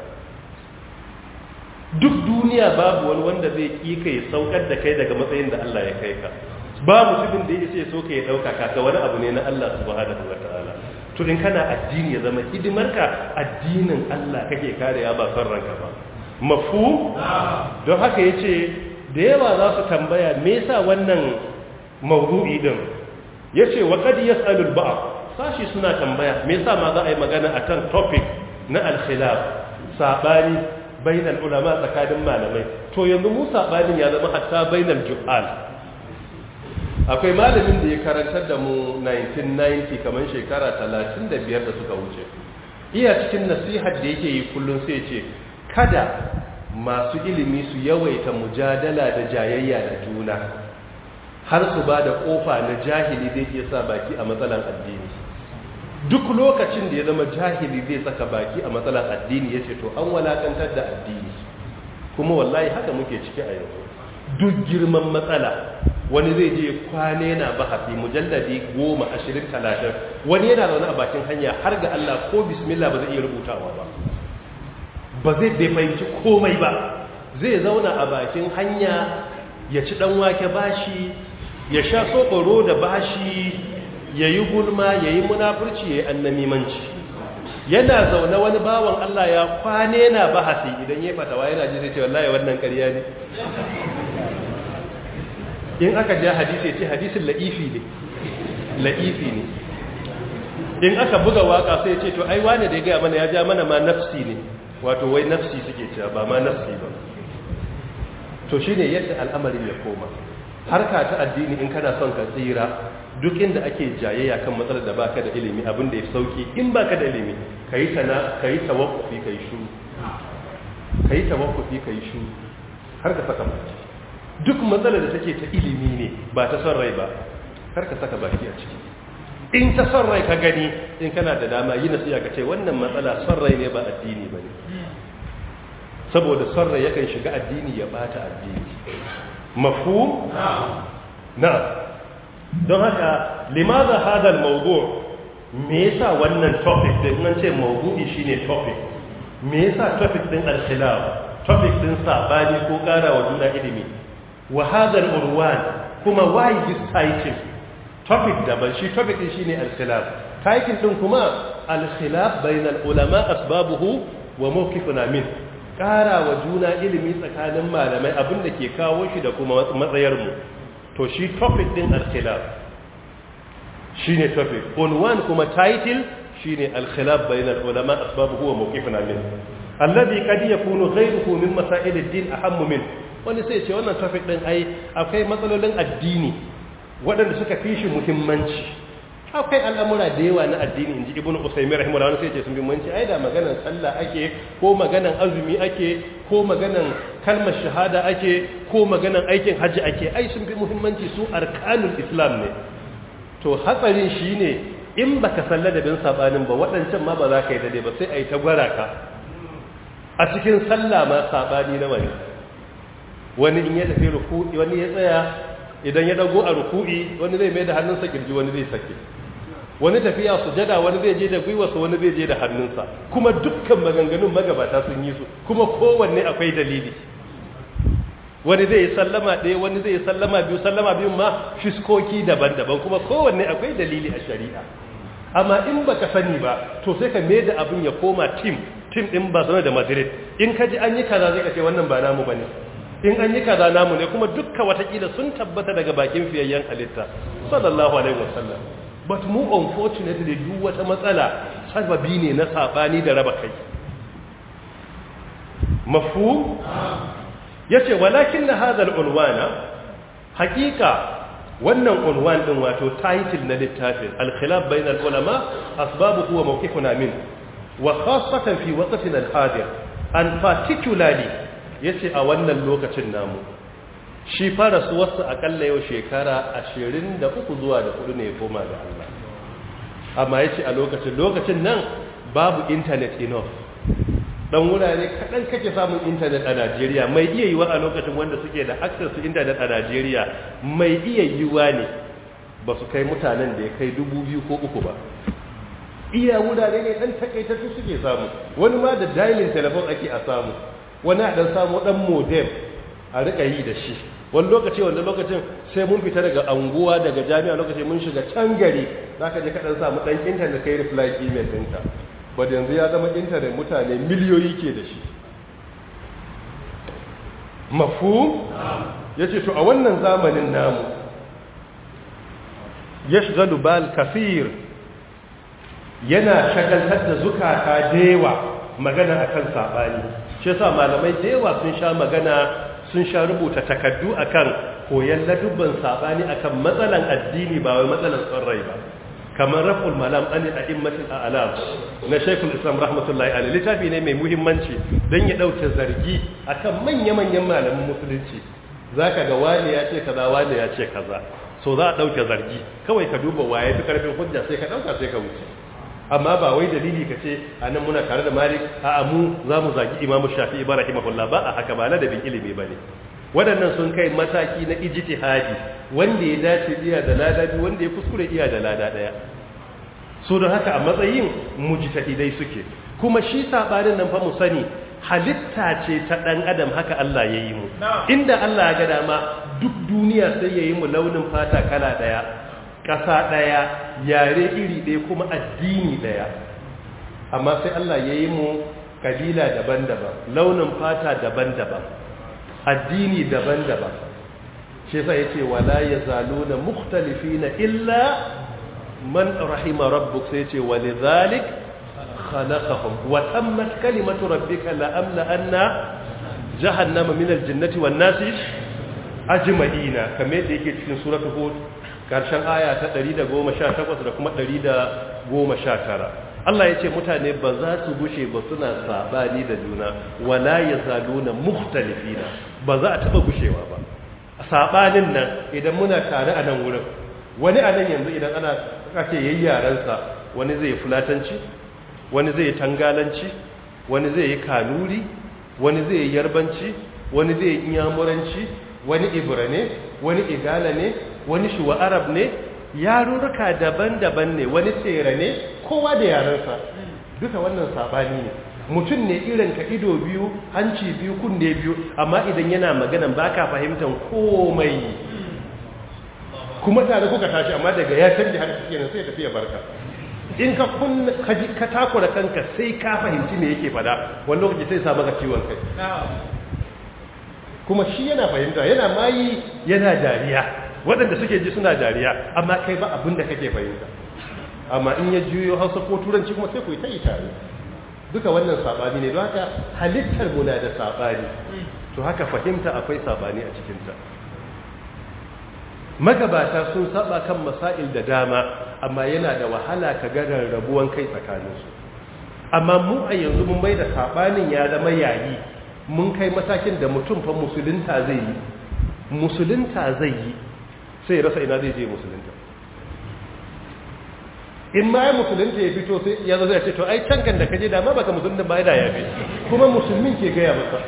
duk duniya babu wani wanda zai ƙi ka ya saukar da kai daga matsayin da Allah ya kai ka ba mutumin da ya ce so ka ya ɗauka ka wani abu ne na Allah subhanahu wa ta'ala to in kana addini ya zama hidimarka addinin Allah kake karewa ba son ranka ba mafu don haka yace da yawa za su tambaya me yasa wannan mawdu'i din yace wa qad yas'alu al-ba'd sashi suna tambaya me yasa ma za a yi magana akan topic na al-khilaf sabani bainal ulama tsakanin malamai to yanzu mu sabanin ya zama hatta bainal juhal akwai malamin da ya karantar da mu 1990 kamar shekara 35 da suka wuce iya cikin nasihar da yake yi kullum sai ce kada masu ilimi su yawaita mujadala da jayayya da juna har su ba da kofa na jahili zai iya sa baki a matsalan addini duk lokacin da ya zama jahili zai saka baki a matsalan addini ya ce to an walakantar da addini kuma wallahi haka muke ciki a yanzu duk girman matsala wani zai je kwane na bahasi mujalladi goma ashirin talatin wani yana zaune a bakin hanya har ga Allah ko bismillah ba zai iya rubutawa ba ba zai bai fahimci komai ba zai zauna a bakin hanya ya ci dan wake bashi ya sha sokoro da bashi ya yi gulma ya yi munafurci ya yi annamimanci yana zaune wani bawan Allah ya kwane na bahasi idan ya fatawa yana ji zai ce wallahi wannan ƙarya ne in aka ja hadisi ce hadisin la'ifi ne la'ifi ne in aka buga waka sai ce to ai wane da ya gaya mana ya ja mana ma nafsi ne wato wai nafsi suke cewa ba ma nafsi ba to shine yadda al'amarin ya koma harka ta addini in kana son ka tsira duk inda ake jayayya kan matsalar da baka da ilimi abin da ya sauki in baka da ilimi kayi tana kayi tawaffufi kayi shuru kayi tawaffufi kayi shuru har ka saka baki duk matsalar da take ta ilimi ne ba ta son rai ba har ka saka baki a ciki in ta son rai ka gani in kana da dama yi nasiya ka ce wannan matsala son rai ne ba addini ba ne saboda son rai yakan shiga addini ya bata addini mafu na don haka limaza hadal mawdu me yasa wannan topic din nan ce mawdu'i shine topic me yasa topic din al-khilaf topic din sabani ko kara wa juna ilimi wa hadal urwan kuma why this title topic daban shi topic din shine al-khilaf title din kuma al-khilaf bainal ulama asbabuhu wa mawqifuna min kara wa juna ilimi tsakanin malamai abinda ke kawo shi da kuma matsayar mu to shi topic din al-khilaf shine topic unwan kuma title shine al-khilaf bayna al-ulama asbabuhu wa mawqifuna min alladhi qad yakunu ghayruhu min masail ad-din ahammu min wani sai ce wannan topic din ai akwai matsalolin addini waɗanda suka fi shi muhimmanci akwai al'amura da yawa na addini inji ibnu usaymi rahimahullah wani sai ce sun bi muhimmanci ai da maganan sallah ake ko maganan azumi ake ko maganan kalmar shahada ake ko maganan aikin hajji ake ai sun fi muhimmanci su arkanul islam ne to hatsarin shine in baka san ladabin sabanin ba waɗancan ma ba za ka yi dade ba sai ai ta gwara ka a cikin sallah ma sabani na wani wani in ya tafi ruku'i wani ya tsaya idan ya dago a ruku'i wani zai mai da hannunsa kirji wani zai sake wani tafiya sujada wani zai je da gwiwarsa wani zai je da hannunsa kuma dukkan maganganun magabata sun yi su kuma kowanne akwai dalili wani zai yi sallama ɗaya wani zai yi sallama biyu sallama biyun ma fiskoki daban-daban kuma kowanne akwai dalili a shari'a amma in baka sani ba to sai ka mai da abin ya koma tim tim din Barcelona da Madrid in ka ji an yi kaza zai ka ce wannan ba namu bane in an yi kaza namu ne kuma dukkan watakila sun tabbata daga bakin fiyayyen halitta sallallahu alaihi wasallam but mu unfortunately duk wata matsala sababi ne na sabani da raba kai mafhum yace walakin na hadal unwana hakika wannan unwan din wato title na littafin al-khilaf bain al-ulama asbabuhu wa mawqifuna min wa khassatan fi waqtina al-hadir and particularly yace a wannan lokacin namu shi fara su wasu akalla yau shekara 23 zuwa da 4 ne ya koma ga Allah amma yace a lokacin lokacin nan babu internet enough dan wurare kaɗan kake samun intanet a Najeriya mai iya yiwa a lokacin wanda suke da access to intanet a Najeriya mai iya yiwa ne ba su kai mutanen da ya kai dubu biyu ko uku ba iya wurare ne ɗan takaitattu suke samu wani ma da dialing telephone ake a samu wani a ɗan samu ɗan modem a riƙa yi da shi wani lokaci wanda lokacin sai mun fita daga anguwa daga jami'a lokaci mun shiga can gari za ka je ka ɗan samu ɗan intanet kai reply email ɗinka wadda yanzu ya zama intanet mutane miliyoyi ke da shi mafu ya ce to a wannan zamanin namu ya shigalu bal kafir yana shagaltar da zukata dewa magana akan saɓani shi yasa malamai da yawa sun sha magana sun sha rubuta takaddu akan koyan ladubban sabani akan matsalan addini ba wai matsalan son rai ba kamar raful malam an a'immatul a'lam na Sheikhul Islam rahmatullahi alaihi littafi ne mai muhimmanci dan ya dauke zargi akan manya-manyan malaman musulunci zaka ga wani ya ce kaza wani ya ce kaza so za a dauke zargi kawai ka duba waye fi karfin hujja sai ka dauka sai ka wuce amma ba wai dalili ka ce a nan muna tare da malik a amu za mu zagi imamu shafi ibrahim rahimahullah ba a haka ba ladabin ilimi ba ne waɗannan sun kai mataki na ijtihadi wanda ya dace iya da lada biyu wanda ya kuskure iya da lada ɗaya so don haka a matsayin mujtahidai suke kuma shi sabanin nan fa mu sani halitta ce ta ɗan adam haka Allah ya yi mu inda Allah ya ga dama duk duniya sai ya yi mu launin fata kala ɗaya ƙasa ɗaya yare iri ɗaya kuma addini ɗaya amma sai Allah ya yi mu kabila daban-daban launin fata daban-daban addini daban-daban shi sai yace wala yazaluna mukhtalifina illa man rahima rabbuk sai yace walidhalik khalaqahum wa tammat kalimatu rabbika la amla anna jahannama min aljannati wan nasi ajma'ina kamar da yake cikin suratul hud karshen aya ta 118 da kuma 119 Allah ya ce mutane ba za su gushe ba suna sabani da juna wala yazaluna mukhtalifina ba za a taba gushewa ba sabanin nan idan muna tare a nan wurin wani a nan yanzu idan ana kace yayi yaransa wani zai fulatanci wani zai tangalanci wani zai yi kanuri wani zai yi yarbanci wani zai yi inyamuranci wani ibra ne wani igala ne wani shuwa arab ne yarurruka daban-daban ne wani tsere ne kowa da yarensa duka wannan sabani ne mutum ne irin ka ido biyu hanci biyu kunne biyu amma idan yana maganan baka fahimtar komai kuma tare kuka tashi amma daga ya canje har suke nan sai tafi ya barka in ka kun ka takura kanka sai ka fahimci me yake fada wani lokaci sai sa maka ciwon kai kuma shi yana fahimta yana mayi yana dariya waɗanda suke ji suna dariya amma kai ba abin da kake fahimta amma in ya juyo hausa ko turanci kuma sai ku yi ta yi tare duka wannan saɓani ne don haka halittar muna da saɓani to haka fahimta akwai saɓani a cikinta magabata sun saba kan masail da dama amma yana da wahala ka ga rabuwan kai tsakaninsu amma mu a yanzu mun bai da saɓanin ya zama yayi mun kai matakin da mutum fa musulunta zai yi musulunta zai yi sai rasa ina zai je musulunta in ma ya musulunta ya fito sai ya zo zai ce to ai can kan da kaje da ma baka musulunta ba da ya fi kuma musulmin ke gaya masa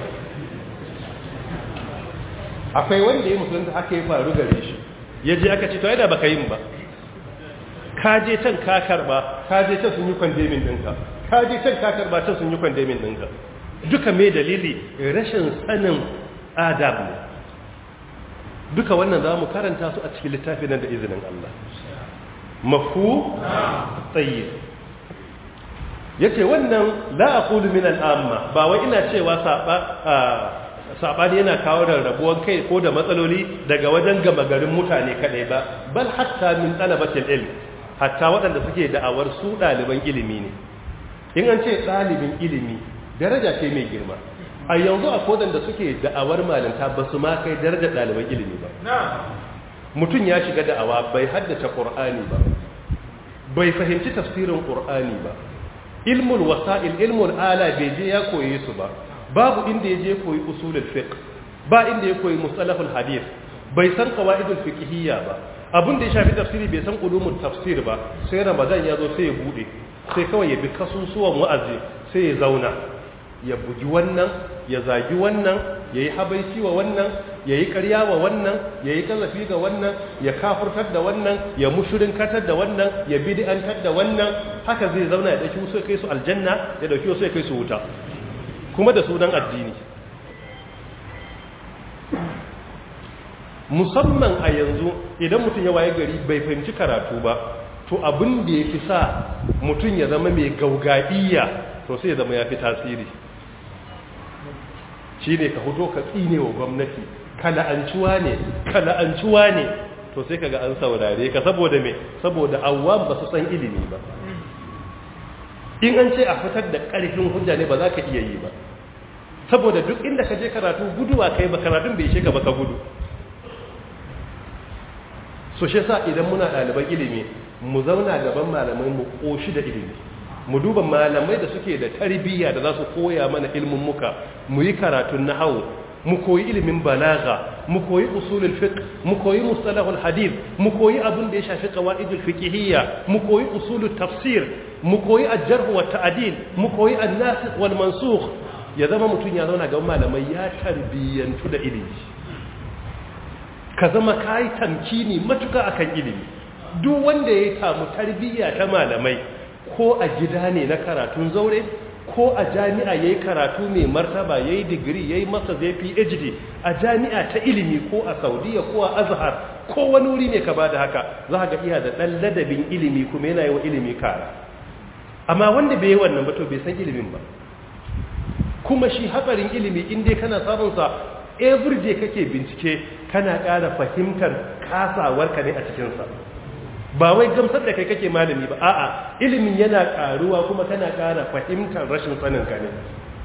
akwai wanda ya musulunta haka ya faru gare shi ya je aka ce to ai da baka yin ba ka je can ka karba ka je can sun yi kwandemin ɗinka ka je can ka karba can sun yi kwandemin ɗinka duka mai dalili rashin sanin adab ne duka wannan za mu karanta su a cikin littafi nan da izinin Allah mafu tsaye ya ce wannan la'akulu min al'amma ba wai ina cewa saɓani yana kawo rarrabuwan kai ko da matsaloli daga wajen gama garin mutane kaɗai ba bal hatta min ɗalabatin ilm hatta waɗanda suke da'awar su ɗaliban ilimi ne in an ce ɗalibin ilimi daraja ce mai girma a yanzu a kodan da suke da'awar malinta ba su ma kai darajar ɗaliban ilimi ba mutum ya shiga da'awa bai haddace ƙur'ani ba bai fahimci tafsirin ƙur'ani ba ilmul wasa'il ilmul ala bai je ya koye su ba babu inda ya je koyi usulul fiqh ba inda ya koyi mustalahul hadith bai san qawaidul fiqhiyya ba abin da ya shafi tafsiri bai san ulumul tafsir ba sai ramadan ya zo sai ya bude sai kawai ya bi kasusuwan wa'azi sai ya zauna ya bugi wannan ya zagi wannan ya yi habaici wa wannan ya yi karya wa wannan ya yi kazafi ga wannan ya kafurtar da wannan ya mushirinkatar da wannan ya bid'antar da wannan haka zai zauna ya ɗauki wasu ya kai su aljanna ya ɗauki wasu ya kai su wuta kuma da sunan addini musamman a yanzu idan mutum ya waye gari bai fahimci karatu ba to abin da ya fi sa mutum ya zama mai gaugaiya to sai ya zama ya fi tasiri shi ne ka fito ka tsine wa gwamnati kala'ancuwa ne kala'ancuwa ne to sai kaga an saurare ka saboda me saboda awwam ba su san ilimi ba in an ce a fitar da ƙarfin hujja ne ba za ka iya yi ba saboda duk inda ka je karatu guduwa kai ba karatun bai ishe ka ba ka gudu so shi yasa idan muna ɗaliban ilimi mu zauna gaban malamai mu koshi da ilimi mu duba malamai da suke da tarbiyya da za su koya mana ilmin muka mu yi karatun nahawu mu koyi ilimin balaga mu koyi usulul fiqh mu koyi mustalahul hadith mu koyi abin da ya shafi qawaidul fiqhiyya mu koyi usulut tafsir mu koyi al-jarh wa ta'dil mu koyi an-nasikh wal mansukh ya zama mutun ya zauna gaban malamai ya tarbiyyantu da ilimi ka zama kai tamkini matuka akan ilimi duk wanda ya samu tarbiyya ta malamai ko a gida ne na karatun zaure ko a jami'a yayi karatu mai martaba yayi digiri yayi masa zai PhD a jami'a ta ilimi ko a Saudiya ko a Azhar ko wani wuri ne ka bada haka za ka ga iya da dan ladabin ilimi kuma yana yi wa ilimi kara amma wanda bai yi wannan ba to bai san ilimin ba kuma shi hatsarin ilimi in dai kana samun sa every day kake bincike kana ƙara fahimtar kasawarka ne a cikin sa ba wai gamsar da kai kake malami ba a'a ilimin yana karuwa kuma kana ƙara fahimtar rashin sanin ka ne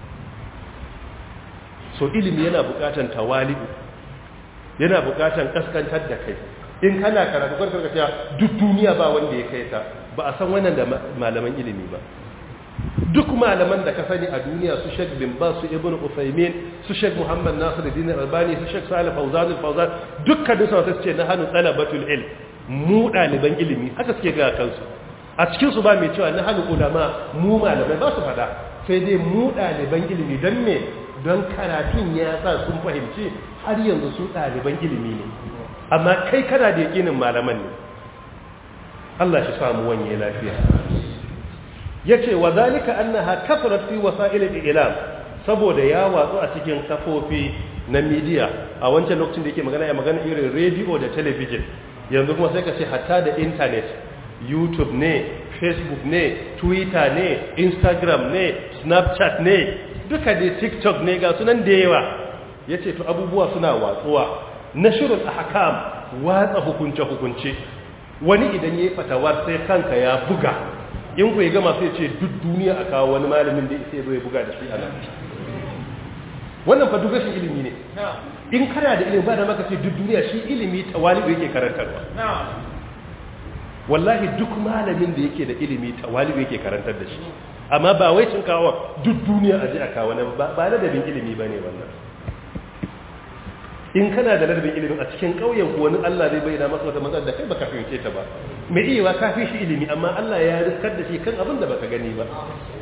so ilimi yana buƙatan tawali'u yana buƙatan kaskantar da kai in kana karatu kan karkata duk duniya ba wanda ya kai ta ba a san wannan da malaman ilimi ba duk malaman da ka sani a duniya su Sheikh bin Bas su Ibn Uthaymeen su Sheikh Muhammad Nasiruddin Albani su Sheikh Salih Fawzan al-Fawzan dukkan su su ce na hanu talabatul ilm mu ɗaliban ilimi haka suke ga kansu a cikinsu ba mai cewa na hannu ulama mu malamai ba su fada sai dai mu ɗaliban ilimi don me don karatun ya sa sun fahimci har yanzu su ɗaliban ilimi ne amma kai kana da yakinin malaman ne Allah shi samu wanye lafiya ya ce wa zalika annaha kafarat fi wasa'ilil ilam saboda ya watsu a cikin kafofi na midiya a wancan lokacin da yake magana ya magana irin rediyo da talabijin yanzu kuma sai ka ce hatta da intanet youtube ne facebook ne twitter ne instagram ne snapchat ne duka dai tiktok ne ga sunan da yawa ya ce to abubuwa suna watsuwa na shirin ahkam watsa hukunce-hukunce wani idan ya yi fatawar sai kanka ya buga in ku ya gama sai ce duk duniya a kawo wani malamin da isa ya buga da shi a nan wannan fa duk rashin ilimi ne in kana da ilimi ba da maka ce duk duniya shi ilimi tawali'u yake karantarwa wallahi duk malamin da yake da ilimi tawali'u yake karantar da shi amma ba wai cin kawo duk duniya a ji a kawo nan ba ladabin ilimi ba ne wannan in kana da ladabin ilimin a cikin ƙauyen ku wani Allah zai bayyana masa wata matsalar da kai baka fahimce ta ba mai iya ka fi shi ilimi amma Allah ya riskar da shi kan abin da baka gani ba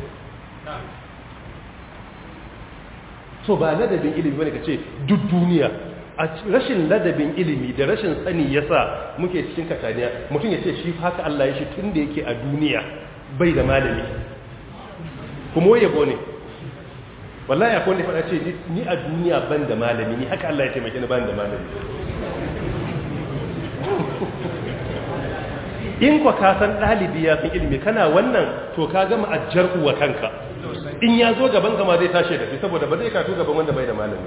so ba ladabin ilimi bane kace duk duniya a rashin ladabin ilimi da rashin sani yasa muke cikin kataniya mutum ya ce shi haka Allah ya shi tun da yake a duniya bai da malami kuma yabo ne wallahi akwai wanda faɗa ce ni a duniya ban da malami ni haka Allah ya taimake ni ban da malami in kwa ka san ɗalibi ya fi ilimi kana wannan to ka gama ajjar uwa kanka in ya zo gaban kama zai tashi da shi saboda ba zai katu gaban wanda bai da malami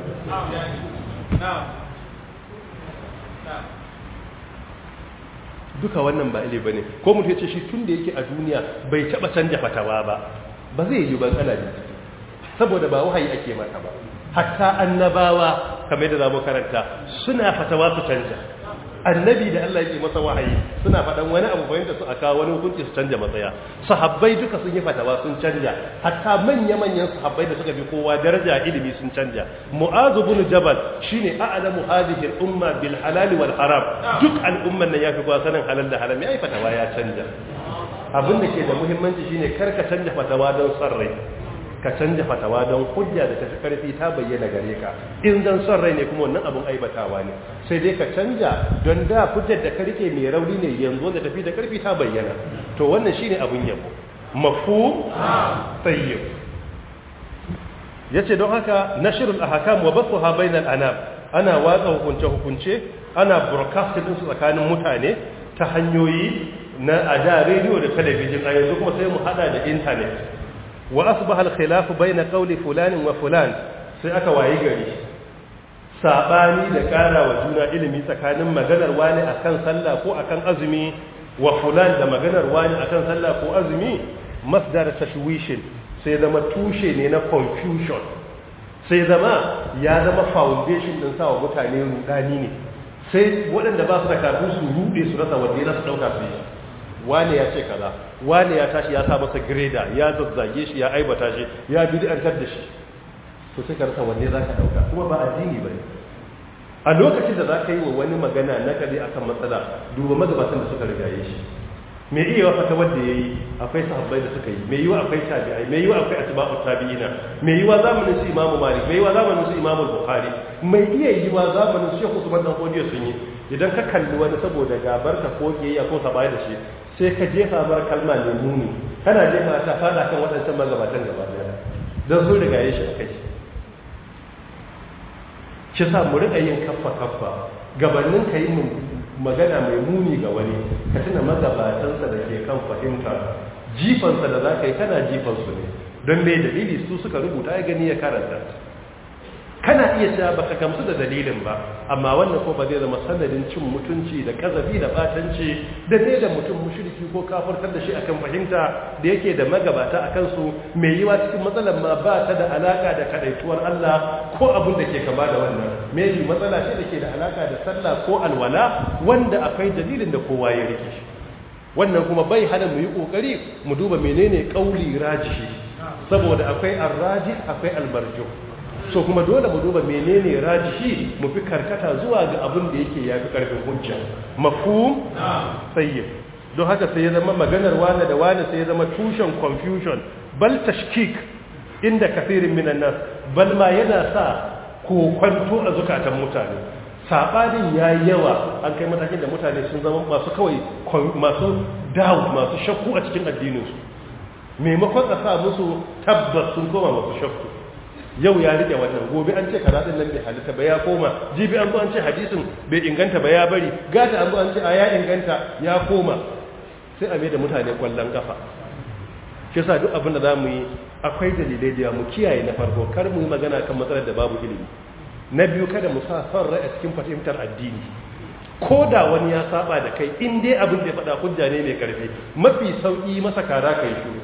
duka wannan ba ile bane ko mutum ya ce shi tun da yake a duniya bai taba canja fatawa ba ba zai yi ban ana da saboda ba wahayi ake mata ba hatta annabawa kamar da zamu karanta suna fatawa su canja annabi da Allah yake masa wahayi suna faɗan wani abu bayan da su aka wani hukunci su canja matsaya sahabbai duka sun yi fatawa sun canja hatta manya-manyan sahabbai da suka fi kowa daraja ilimi sun canja mu'azu bin jabal shine a'lamu hadhihi al-umma bil halal wal haram duk al'umman nan yafi kowa sanin halal da haram yayi fatawa ya canja abin da ke da muhimmanci shine kar ka canja fatawa don son rai ka canja fatawa don hujja da tafi karfi ta bayyana gare ka in zan son rai ne kuma wannan abun aibatawa ne sai dai ka canja don da hujjar da ka rike mai rauni ne yanzu da tafi da karfi ta bayyana to wannan shine abun yabo mafu tayyib yace don haka nashrul ahkam wa bathuha bainal anam ana watsa hukunce hukunce ana broadcasting su tsakanin mutane ta hanyoyi na ada radio da talabijin a yanzu kuma sai mu hada da internet wa asbaha al-khilaf bayna qawli fulan wa fulan sai aka wayi gari sabani da kara wa juna ilimi tsakanin maganar wani akan sallah ko akan azumi wa fulan da maganar wani akan sallah ko azumi masdar tashwishin sai zama tushe ne na confusion sai zama ya zama foundation din sawa mutane rudani ne sai waɗanda ba su da kafin su rude su rasa wanda ya su ɗauka su yi wane ya ce kaza wane ya tashi ya sa masa greda ya zazzage shi ya aibata shi ya bid'antar da shi to sai ka rasa wanne za ka ɗauka kuma ba addini ba ne a lokacin da za ka yi wa wani magana na kare akan matsala duba magabatan da suka rigaye shi me iya wa fata wanda ya yi akwai sahabbai da suka yi me yiwa akwai tabi'ai me yiwa akwai atba'u tabi'ina me yiwa zamanin su imamu malik me yiwa zamanin su imamu bukhari me iya yiwa zamanin su shekhu usman dan kodiyo sun yi idan ka kalli wani saboda gabar ka ko kiyayya ko sabai da shi sai ka jefa mar kalma mai muni kana jefa ta fada kan waɗancan magabatan gaba daya don sun rigaye shi akai shi sa mu riƙa yin kaffa kaffa gabanin ka yi magana mai muni ga wani ka tuna magabatansa da ke kan fahimta jifansa da za ka yi kana jifansu ne don mai dalili su suka rubuta ya gani ya karanta kana iya cewa baka gamsu da dalilin ba amma wannan ko ba zai zama sanadin cin mutunci da kazabi da batanci da ne da mutum mushriki ko kafirtar da shi akan fahimta da yake da magabata akan su mai yiwa cikin matsalar ma ba ta da alaka da kadaituwar Allah ko abin da ke kama da wannan maybe matsala ce da ke da alaka da sallah ko alwala wanda akwai dalilin da kowa ya rike shi wannan kuma bai hana mu yi kokari mu duba menene kauli rajihi saboda akwai arraji akwai almarjuh so kuma dole mu duba menene rajihi mu fi karkata zuwa ga abin da yake yafi karfin hujja mafhum sayyid don haka sai ya zama maganar wani da wani sai ya zama tushen confusion bal tashkik inda kafirin minan nas bal ma yana sa kokwanto a zukatan mutane sabanin yayi yawa an kai matakin da mutane sun zama masu kawai masu doubt masu shakku a cikin addininsu maimakon a sa musu tabbas sun koma masu shakku yau ya rike wannan gobe an ce kaza din nan bai halitta ba ya koma jibi an zo an ce hadisin bai inganta ba ya bari gata an zo an ce a ya inganta ya koma sai a mai da mutane kwallon kafa shi yasa duk abin da za mu yi akwai dalilai da mu kiyaye na farko kar mu yi magana kan matsalar da babu ilimi na biyu kada mu sa son rai a cikin fahimtar addini ko da wani ya saba da kai in dai abin da ya faɗa hujja ne mai karfi mafi sauƙi masa kara kai shiru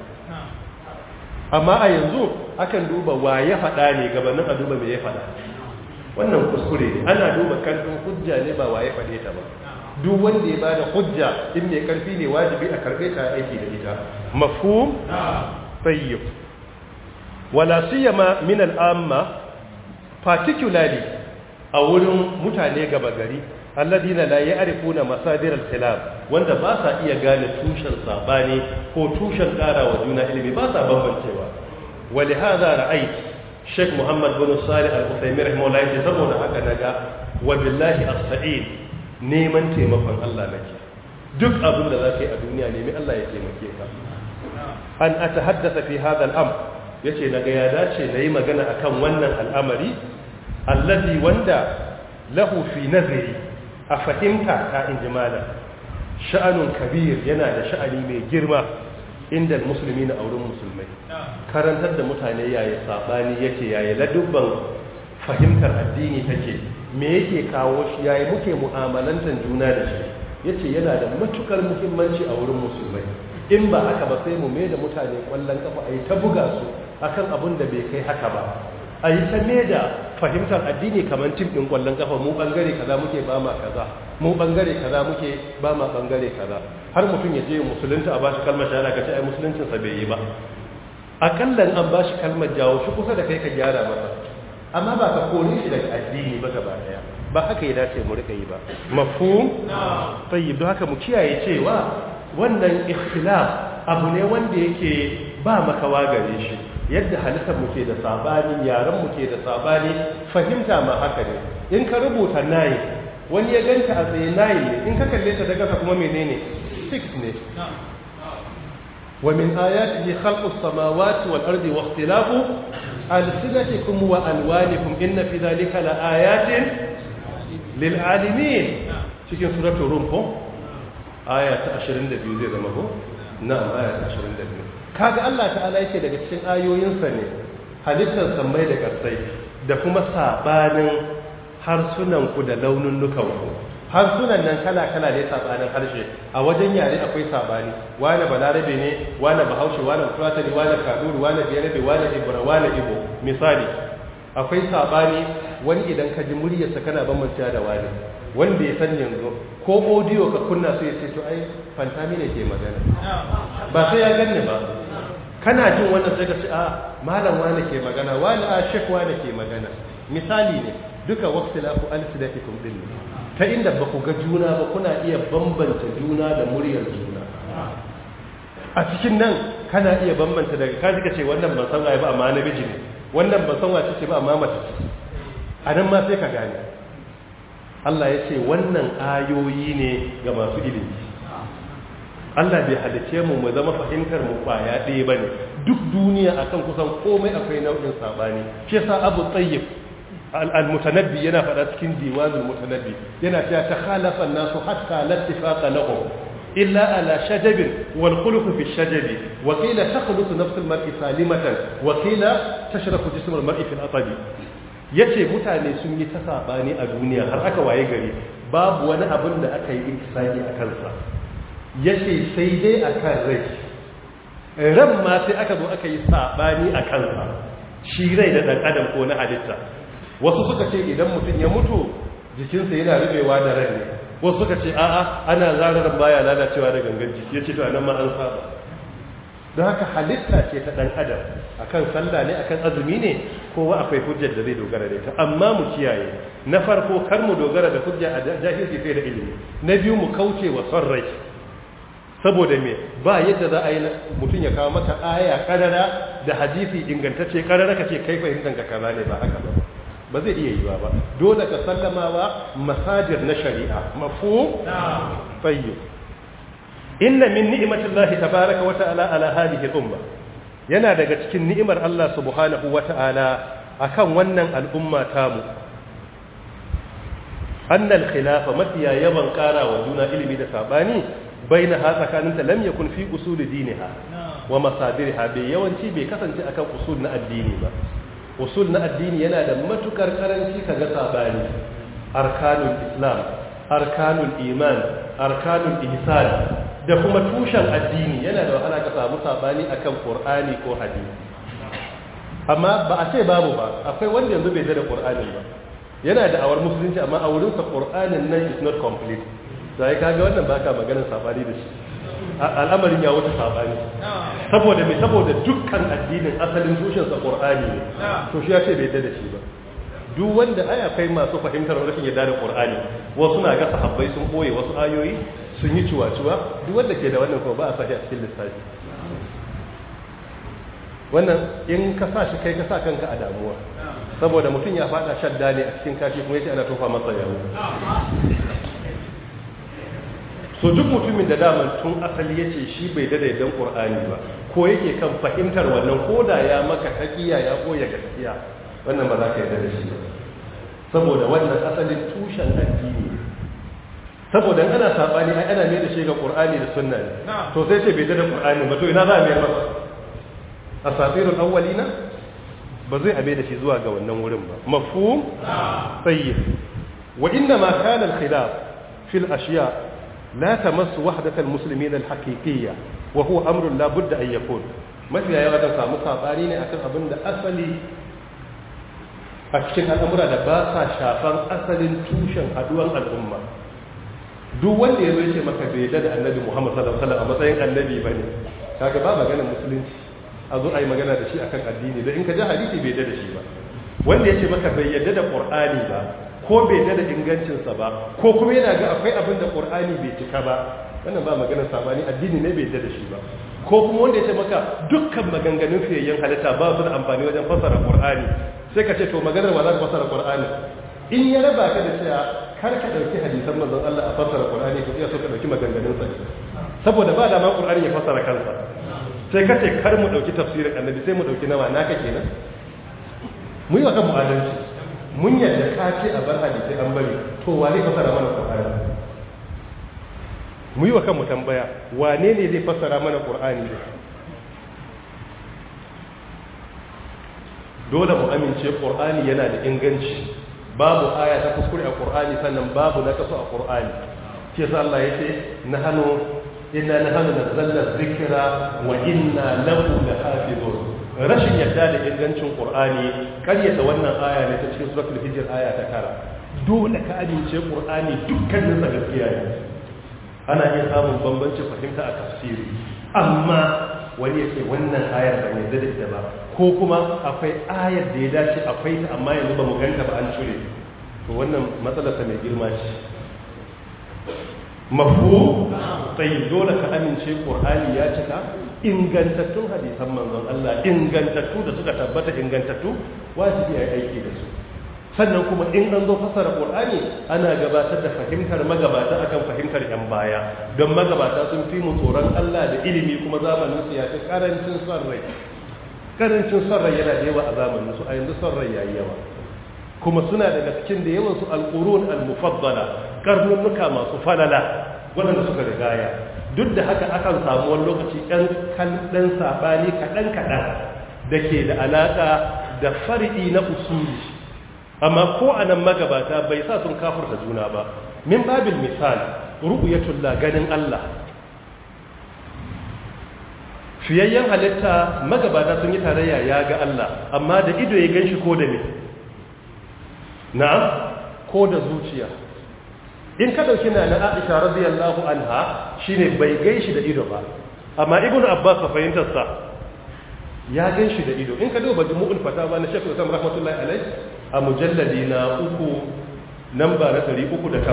amma a yanzu akan duba wa ya faɗa ne gabanin a duba mai ya faɗa wannan kuskure ne ana duba karfin hujja ne ba wa ya faɗe ta ba duk wanda ya bada hujja in mai karfi ne wajibi a karɓe ta aiki da ita mafhum tayyib wala siyama min al'amma particularly a wurin mutane gaba gari alladina la ya'rifuna masadir al-khilaf wanda ba sa iya gane tushen sabani ko tushen wa juna ilimi ba sa bambancewa ولهذا رأيت شيخ محمد بن صالح الأثيمين رحمه الله يجي saboda haka naga wa billahi as-sa'id neman taimakon Allah nake duk abin da zaka yi a duniya nemi Allah ya taimake ka an atahaddatha fi hadha al-amr yace naga ya dace nayi magana akan wannan al'amari alladhi wanda lahu fi nazari a fahimta ta injimala sha'anun kabir yana da sha'ani mai girma inda musulmi na auren musulmai karantar da mutane yayi sabani yake yayi ladubban fahimtar addini take me yake kawo shi yayi muke mu'amalantar juna da shi yace yana da matukar muhimmanci a wurin musulmai in ba haka ba sai mu mai da mutane kwallon kafa ayi ta buga su akan abin da bai kai haka ba a yi ta da fahimtar addini kamar tim ɗin ƙwallon ƙafa mu ɓangare kaza muke ba ma kaza mu ɓangare kaza muke ba ma ɓangare kaza har mutum ya je musulunta a ba shi kalmar shahada ka ce ai musuluncinsa bai yi ba akallan an ba shi kalmar jawo shi kusa da kai ka gyara masa amma ba ka kore shi daga addini ba gaba ɗaya ba haka ya dace mu rika yi ba mafhum tayyib don haka mu kiyaye cewa wannan ikhtilaf abu ne wanda yake ba makawa gare shi yadda halittar mu ke da sabani yaran mu ke da sabani fahimta ma haka ne in ka rubuta nayi wani ya ganta a tsaye nayi ne in ka kalle ta daga kuma menene 6 ne wa min ayatihi khalqus samawati wal ardi wa ikhtilafu alsinatikum wa alwanikum inna fi dhalika la ayatin lil alimin cikin suratul rum ko aya ta 22 zai zama ko na'am aya ta 22 kaga Allah ta'ala yake daga cikin ayoyinsa ne halittar sammai da ƙarsai da kuma sabanin harsunan ku da launin nukan ku harsunan nan kala kala ne sabanin harshe a wajen yare akwai sabani wani balarabe ne wani bahaushe wani fulatani wani kaduru wani biyarabe wani ibra wani ibo misali akwai sabani wani idan ka ji muryarsa kana bambanta da wani wanda ya san yanzu ko audio ka kunna su ya ce to ai fantami ne ke magana ba sai ya ganni ba kana jin wannan sai ka ce a malam wani ke magana wani a shek wani ke magana misali ne duka waqtilafu alsidatikum din ta inda ba ku ga juna ba kuna iya bambanta juna da muryar juna a cikin nan kana iya bambanta daga ka ji ka ce wannan ban san waye ba amma namiji ne wannan ban san wace ce ba amma mace ce a nan ma sai ka gane Allah ya ce wannan ayoyi ne ga masu ilimi Allah bai halice mu mu zama fahimtar mu kwaya ɗaya bane duk duniya akan kusan komai akwai nau'in sabani shi yasa Abu Tayyib al-Mutanabbi yana faɗa cikin diwanul Mutanabbi yana cewa takhalafa an-nasu hatta la ittifaqa lahum illa ala shajabin wal khuluq fi shajabi wa qila takhluqu nafs al-mar'i salimatan wa qila tashraku jism al-mar'i fi al-atabi yace mutane sun yi ta sabani a duniya har aka waye gari babu wani abin da aka yi ikisaki a kansa yace sai dai akan rai ran ma sai aka zo aka yi sabani a kansa shi rai da dan adam ko na halitta wasu suka ce idan mutum ya mutu jikinsa yana rubewa da rai ne wasu suka ce a'a ana zarar baya lalacewa da gangan jiki yace to anan ma an saba don haka halitta ce ta dan adam akan sallah ne akan azumi ne kowa akwai hujjar da zai dogara da ita amma mu kiyaye na farko kar mu dogara da hujja a jahilci sai da ilimi na biyu mu kauce wa son rai saboda me ba yadda za a yi mutum ya kawo maka aya karara da hadisi ingantacce karara ka ce kai fahimtar ka kaza ne ba haka ba ba zai iya yiwa ba dole ka sallamawa masajir na shari'a mafu tayyib inna min ni'matillahi tabaaraka wa ta'ala ala hadhihi al-umma yana daga cikin ni'imar Allah subhanahu wa ta'ala akan wannan al'umma tamu annal khilafa mafiya yawan kara wa juna ilimi da sabani baina ha tsakaninta lam yakun fi usul diniha wa masadirha bai yawanci bai kasance akan usul na addini ba usul na addini yana da matukar karanci kaga sabani arkanul islam arkanul iman arkanul ihsan da kuma tushen addini yana da wahala ka samu sabani akan qur'ani ko hadisi amma ba a ce babu ba akwai wanda yanzu bai da qur'ani ba yana da awar musulunci amma a wurin sa qur'anin nan is not complete sai kaga wannan baka maganar sabani da shi al'amarin ya wuce sabani saboda me saboda dukkan addinin asalin tushen sa qur'ani ne to shi ya ce bai da shi ba duk wanda ai akwai masu fahimtar rashin yadda da qur'ani wasu na ga sahabbai sun boye wasu ayoyi sun yi ciwa-ciwa duk wanda ke da wannan kuma ba a sashi a cikin lissafi wannan in ka sa shi kai ka sa kanka a damuwa saboda mutum ya fada shadda ne a cikin kashi kuma yace ana tofa masa yawo so duk mutumin da daman tun asali yace shi bai da daidan qur'ani ba ko yake kan fahimtar wannan koda ya maka taqiya ya koya gaskiya wannan ba za ka yarda da shi ba saboda wannan asalin tushen addini saboda ana sabani ai ana mai da shi ga qur'ani da sunna ne to sai ce bai da qur'ani ba to ina za a mai masa asatirul awwalina ba zai abe da shi zuwa ga wannan wurin ba mafhum tayyib wa inna ma kana al khilaf fi al ashiya la tamassu wahdat al muslimin al haqiqiyya wa huwa amrun la budda an yakun mafiya yawa da samu sabani ne akan abin da asali a cikin al'amura da ba sa shafan asalin tushen haduwan al'umma duk wanda ya zo ce maka bai da annabi Muhammad sallallahu alaihi wasallam a matsayin annabi bane kaga ba maganar musulunci a zo ayi magana da shi akan addini da in ka ji hadisi bai da shi ba wanda ya ce maka bai yadda da qur'ani ba ko bai yadda da ingancin sa ba ko kuma yana ga akwai abin da qur'ani bai cika ba wannan ba maganar sabani addini ne bai yadda da shi ba ko kuma wanda ya ce maka dukkan maganganun fiyayyen halitta ba su da amfani wajen fassara qur'ani sai ka ce to maganar ba za ka fassara qur'ani in ya raba ka da cewa kar ka dauki hadisan manzon Allah a fassara Qur'ani to iya so ka dauki maganganun sa saboda ba da ma Qur'ani ya fassara kansa sai ka ce kar mu dauki tafsirin Annabi sai mu dauki nawa naka kenan mu yi wa kan mu'adalci mun yadda ka ce a bar hadisi an bari to wa zai fassara mana Qur'ani mu yi wa kan mu tambaya wane ne zai fassara mana Qur'ani ne dole mu amince Qur'ani yana da inganci babu aya ta kuskure a Qur'ani sannan babu na kaso a Qur'ani ke sa Allah yace nahnu inna nahnu nazzalna dhikra wa inna lahu lahafizun rashin yadda da ingancin qur'ani karyata wannan aya ne ta cikin suratul hijr aya ta tara dole ka amince qur'ani dukkanin sa gaskiya ne ana iya samun bambancin fahimta a tafsiri amma wani ya ce wannan ayar ba mai da ita ba ko kuma akwai ayar da ya dace akwai ta amma yanzu ba mu ganta ba an cire to wannan matsalarsa mai girma ce mafu sai dole ka amince qur'ani ya cika ingantattun hadisan manzon Allah ingantattu da suka tabbata ingantattu wajibi ya aiki da su sannan kuma in an zo fasara qur'ani ana gabatar da fahimtar magabata akan fahimtar yan baya don magabata sun fi mu tsoron Allah da ilimi kuma zamanin su ya fi karancin son rai karancin son rai yana da yawa a zamanin su a yanzu son rai yayi yawa kuma suna daga cikin da yawan su alqurun almufaddala karnunuka masu falala waɗanda suka rigaya duk da haka akan samu wani lokaci ɗan ɗan saɓani kaɗan-kaɗan da ke da alaƙa da far'i na usuli amma ko a nan magabata bai sa sun kafurta juna ba min babil misal ru'yatullah ganin Allah fiyayyen halitta magabata sun yi tarayya ya ga Allah amma da ido ya ganshi ko da ne na'am ko da zuciya in ka dauki na na Aisha radiyallahu anha shine bai gaishi da ido ba amma ibnu Abbas fa fahimtar sa ya ganshi da ido in ka duba jumu'ul fatawa na Sheikh Usman rahmatullahi alaihi a mujalladi na uku namba na 386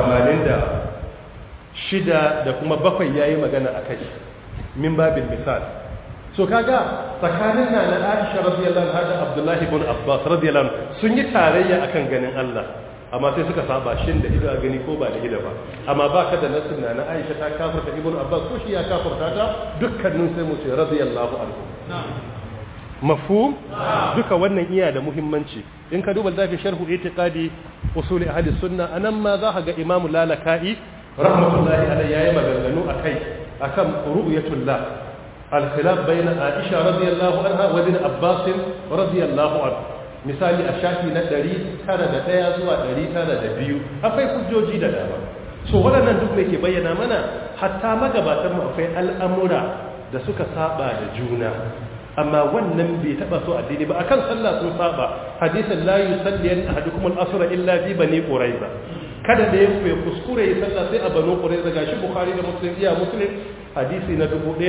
da kuma bakwai yayi magana akai min babil misal so kaga tsakanin na na Aisha radiyallahu anha da Abdullahi ibn Abbas radiyallahu anhu sun yi tarayya akan ganin Allah amma sai suka saba shin da ido a gani ko ba da ido ba amma ba ka da nasin na Aisha ta kafirta ibn Abbas ko shi ya kafirta ta dukkanin sai mu ce radiyallahu anhu mafhum duka wannan iya da muhimmanci in ka duba zafi sharhu itiqadi usul ahli sunna anan ma za ka ga Imam Lalaka'i rahmatullahi alayhi yayi maganganu akai akan ru'yatullah al-khilaf bayna Aisha radiyallahu anha wa ibn Abbas radiyallahu anhu misali a shafi na 901 zuwa 902 akwai hujjoji da dama so waɗannan duk mai ke bayyana mana hatta magabatan mu akwai al'amura da suka saba da juna amma wannan bai taba so addini ba akan sallah sun saba hadisin la yusalli an ahadukum al-asra illa fi bani quraiza kada da ya kuskure ya sallah sai a banu quraiza gashi bukhari da muslim iya muslim hadisi na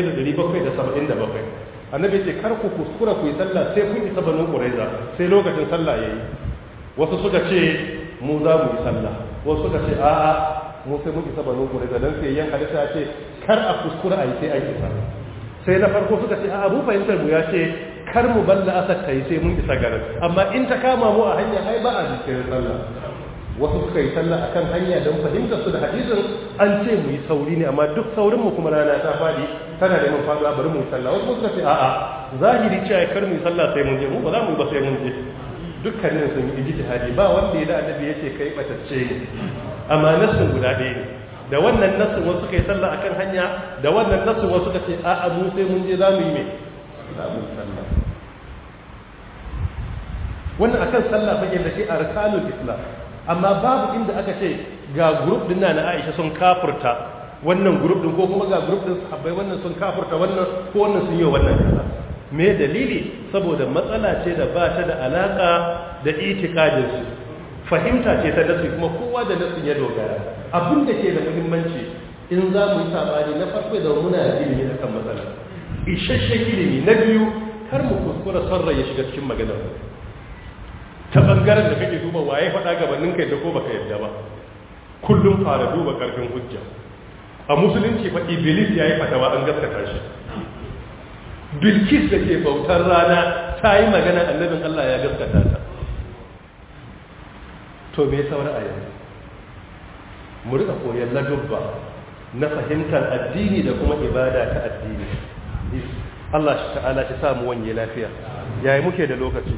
1777 annabi ce kar ku kuskura ku yi sallah sai kun isa banu quraiza sai lokacin sallah yayi wasu suka ce mu za mu yi sallah wasu suka ce a'a mu sai mu isa banu quraiza dan sai yan hadisa ce kar a kuskura a yi sai an isa sai na farko suka ce a abu fahimtar mu ya ce kar mu balla asar ta yi sai mun isa garin amma in ta kama mu a hanya ai ba a jikin sallah wasu suka yi sallah akan hanya don fahimtar su da hadisin an ce mu yi sauri ne amma duk saurin mu kuma rana ta fadi tana neman faduwa bari mu yi sallah wasu suka ce a'a zahiri cewa kar mu yi sallah sai mun je mu ba za mu yi ba sai mun je dukkanin sun yi ijtihadi ba wanda ya da annabi yace kai batacce ne amma nasin guda ɗaya ne da wannan nasin wasu kai sallah akan hanya da wannan nasin wasu ka ce a abu sai mun je zamu yi me zamu sallah wannan akan sallah fage da ke arkanul islam amma babu inda aka ce ga group din na Aisha sun kafirta wannan group din ko kuma ga group din sahabbai wannan sun kafirta wannan ko wannan sun yi wannan kaza me dalili saboda matsala ce da ba ta da alaka da itikadin su fahimta ce ta nasu kuma kowa da nasu ya dogara abin da ke da muhimmanci in za mu yi sabani na farko da muna da ilimi da kan matsala isasshen ilimi na biyu kar mu kuskura sarra ya shiga cikin maganar ta bangaren da kake duba waye faɗa gabanin kai da ko baka yadda ba kullum fara duba karfin hujja a musulunci fa iblis yayi fatawa an gaskata shi bilkis da ke bautar rana ta yi magana annabin Allah ya gaskata ta to me saura a yanzu mu rika koyon ladubba na fahimtar addini da kuma ibada ta addini Allah shi ta'ala shi samu wanye lafiya yayi muke da lokaci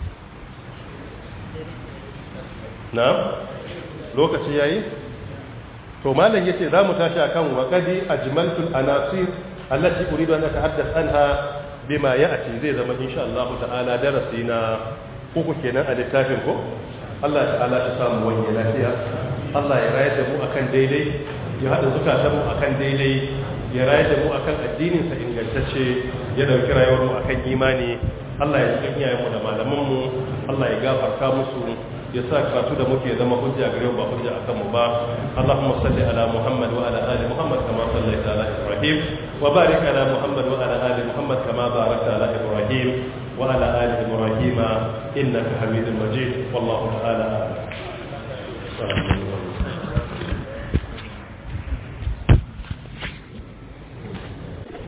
na lokaci yayi to malam yace za mu tashi akan waqadi ajmaltul anasir allati uridu an atahaddath anha bima ya'ti zai zama insha Allah ta'ala darasi na uku kenan a littafin ko Allah ta'ala ta samu wani lafiya Allah ya rayar da mu akan daidai ya haɗa zukatan mu akan daidai ya rayar da mu akan addinin sa ingantacce ya dauki rayuwar mu akan imani Allah ya cikin iyayenmu da malamanmu Allah ya gafarta musu ya sa karatu da muke zama hujja gare ba hujja akan mu ba Allahumma salli ala Muhammad wa ala ali Muhammad kama sallaita ala Ibrahim wa barik ala Muhammad wa ala ali Muhammad kama barakta ala Ibrahim wa ala ali Ibrahim innaka Hamidul Majid wallahu ta'ala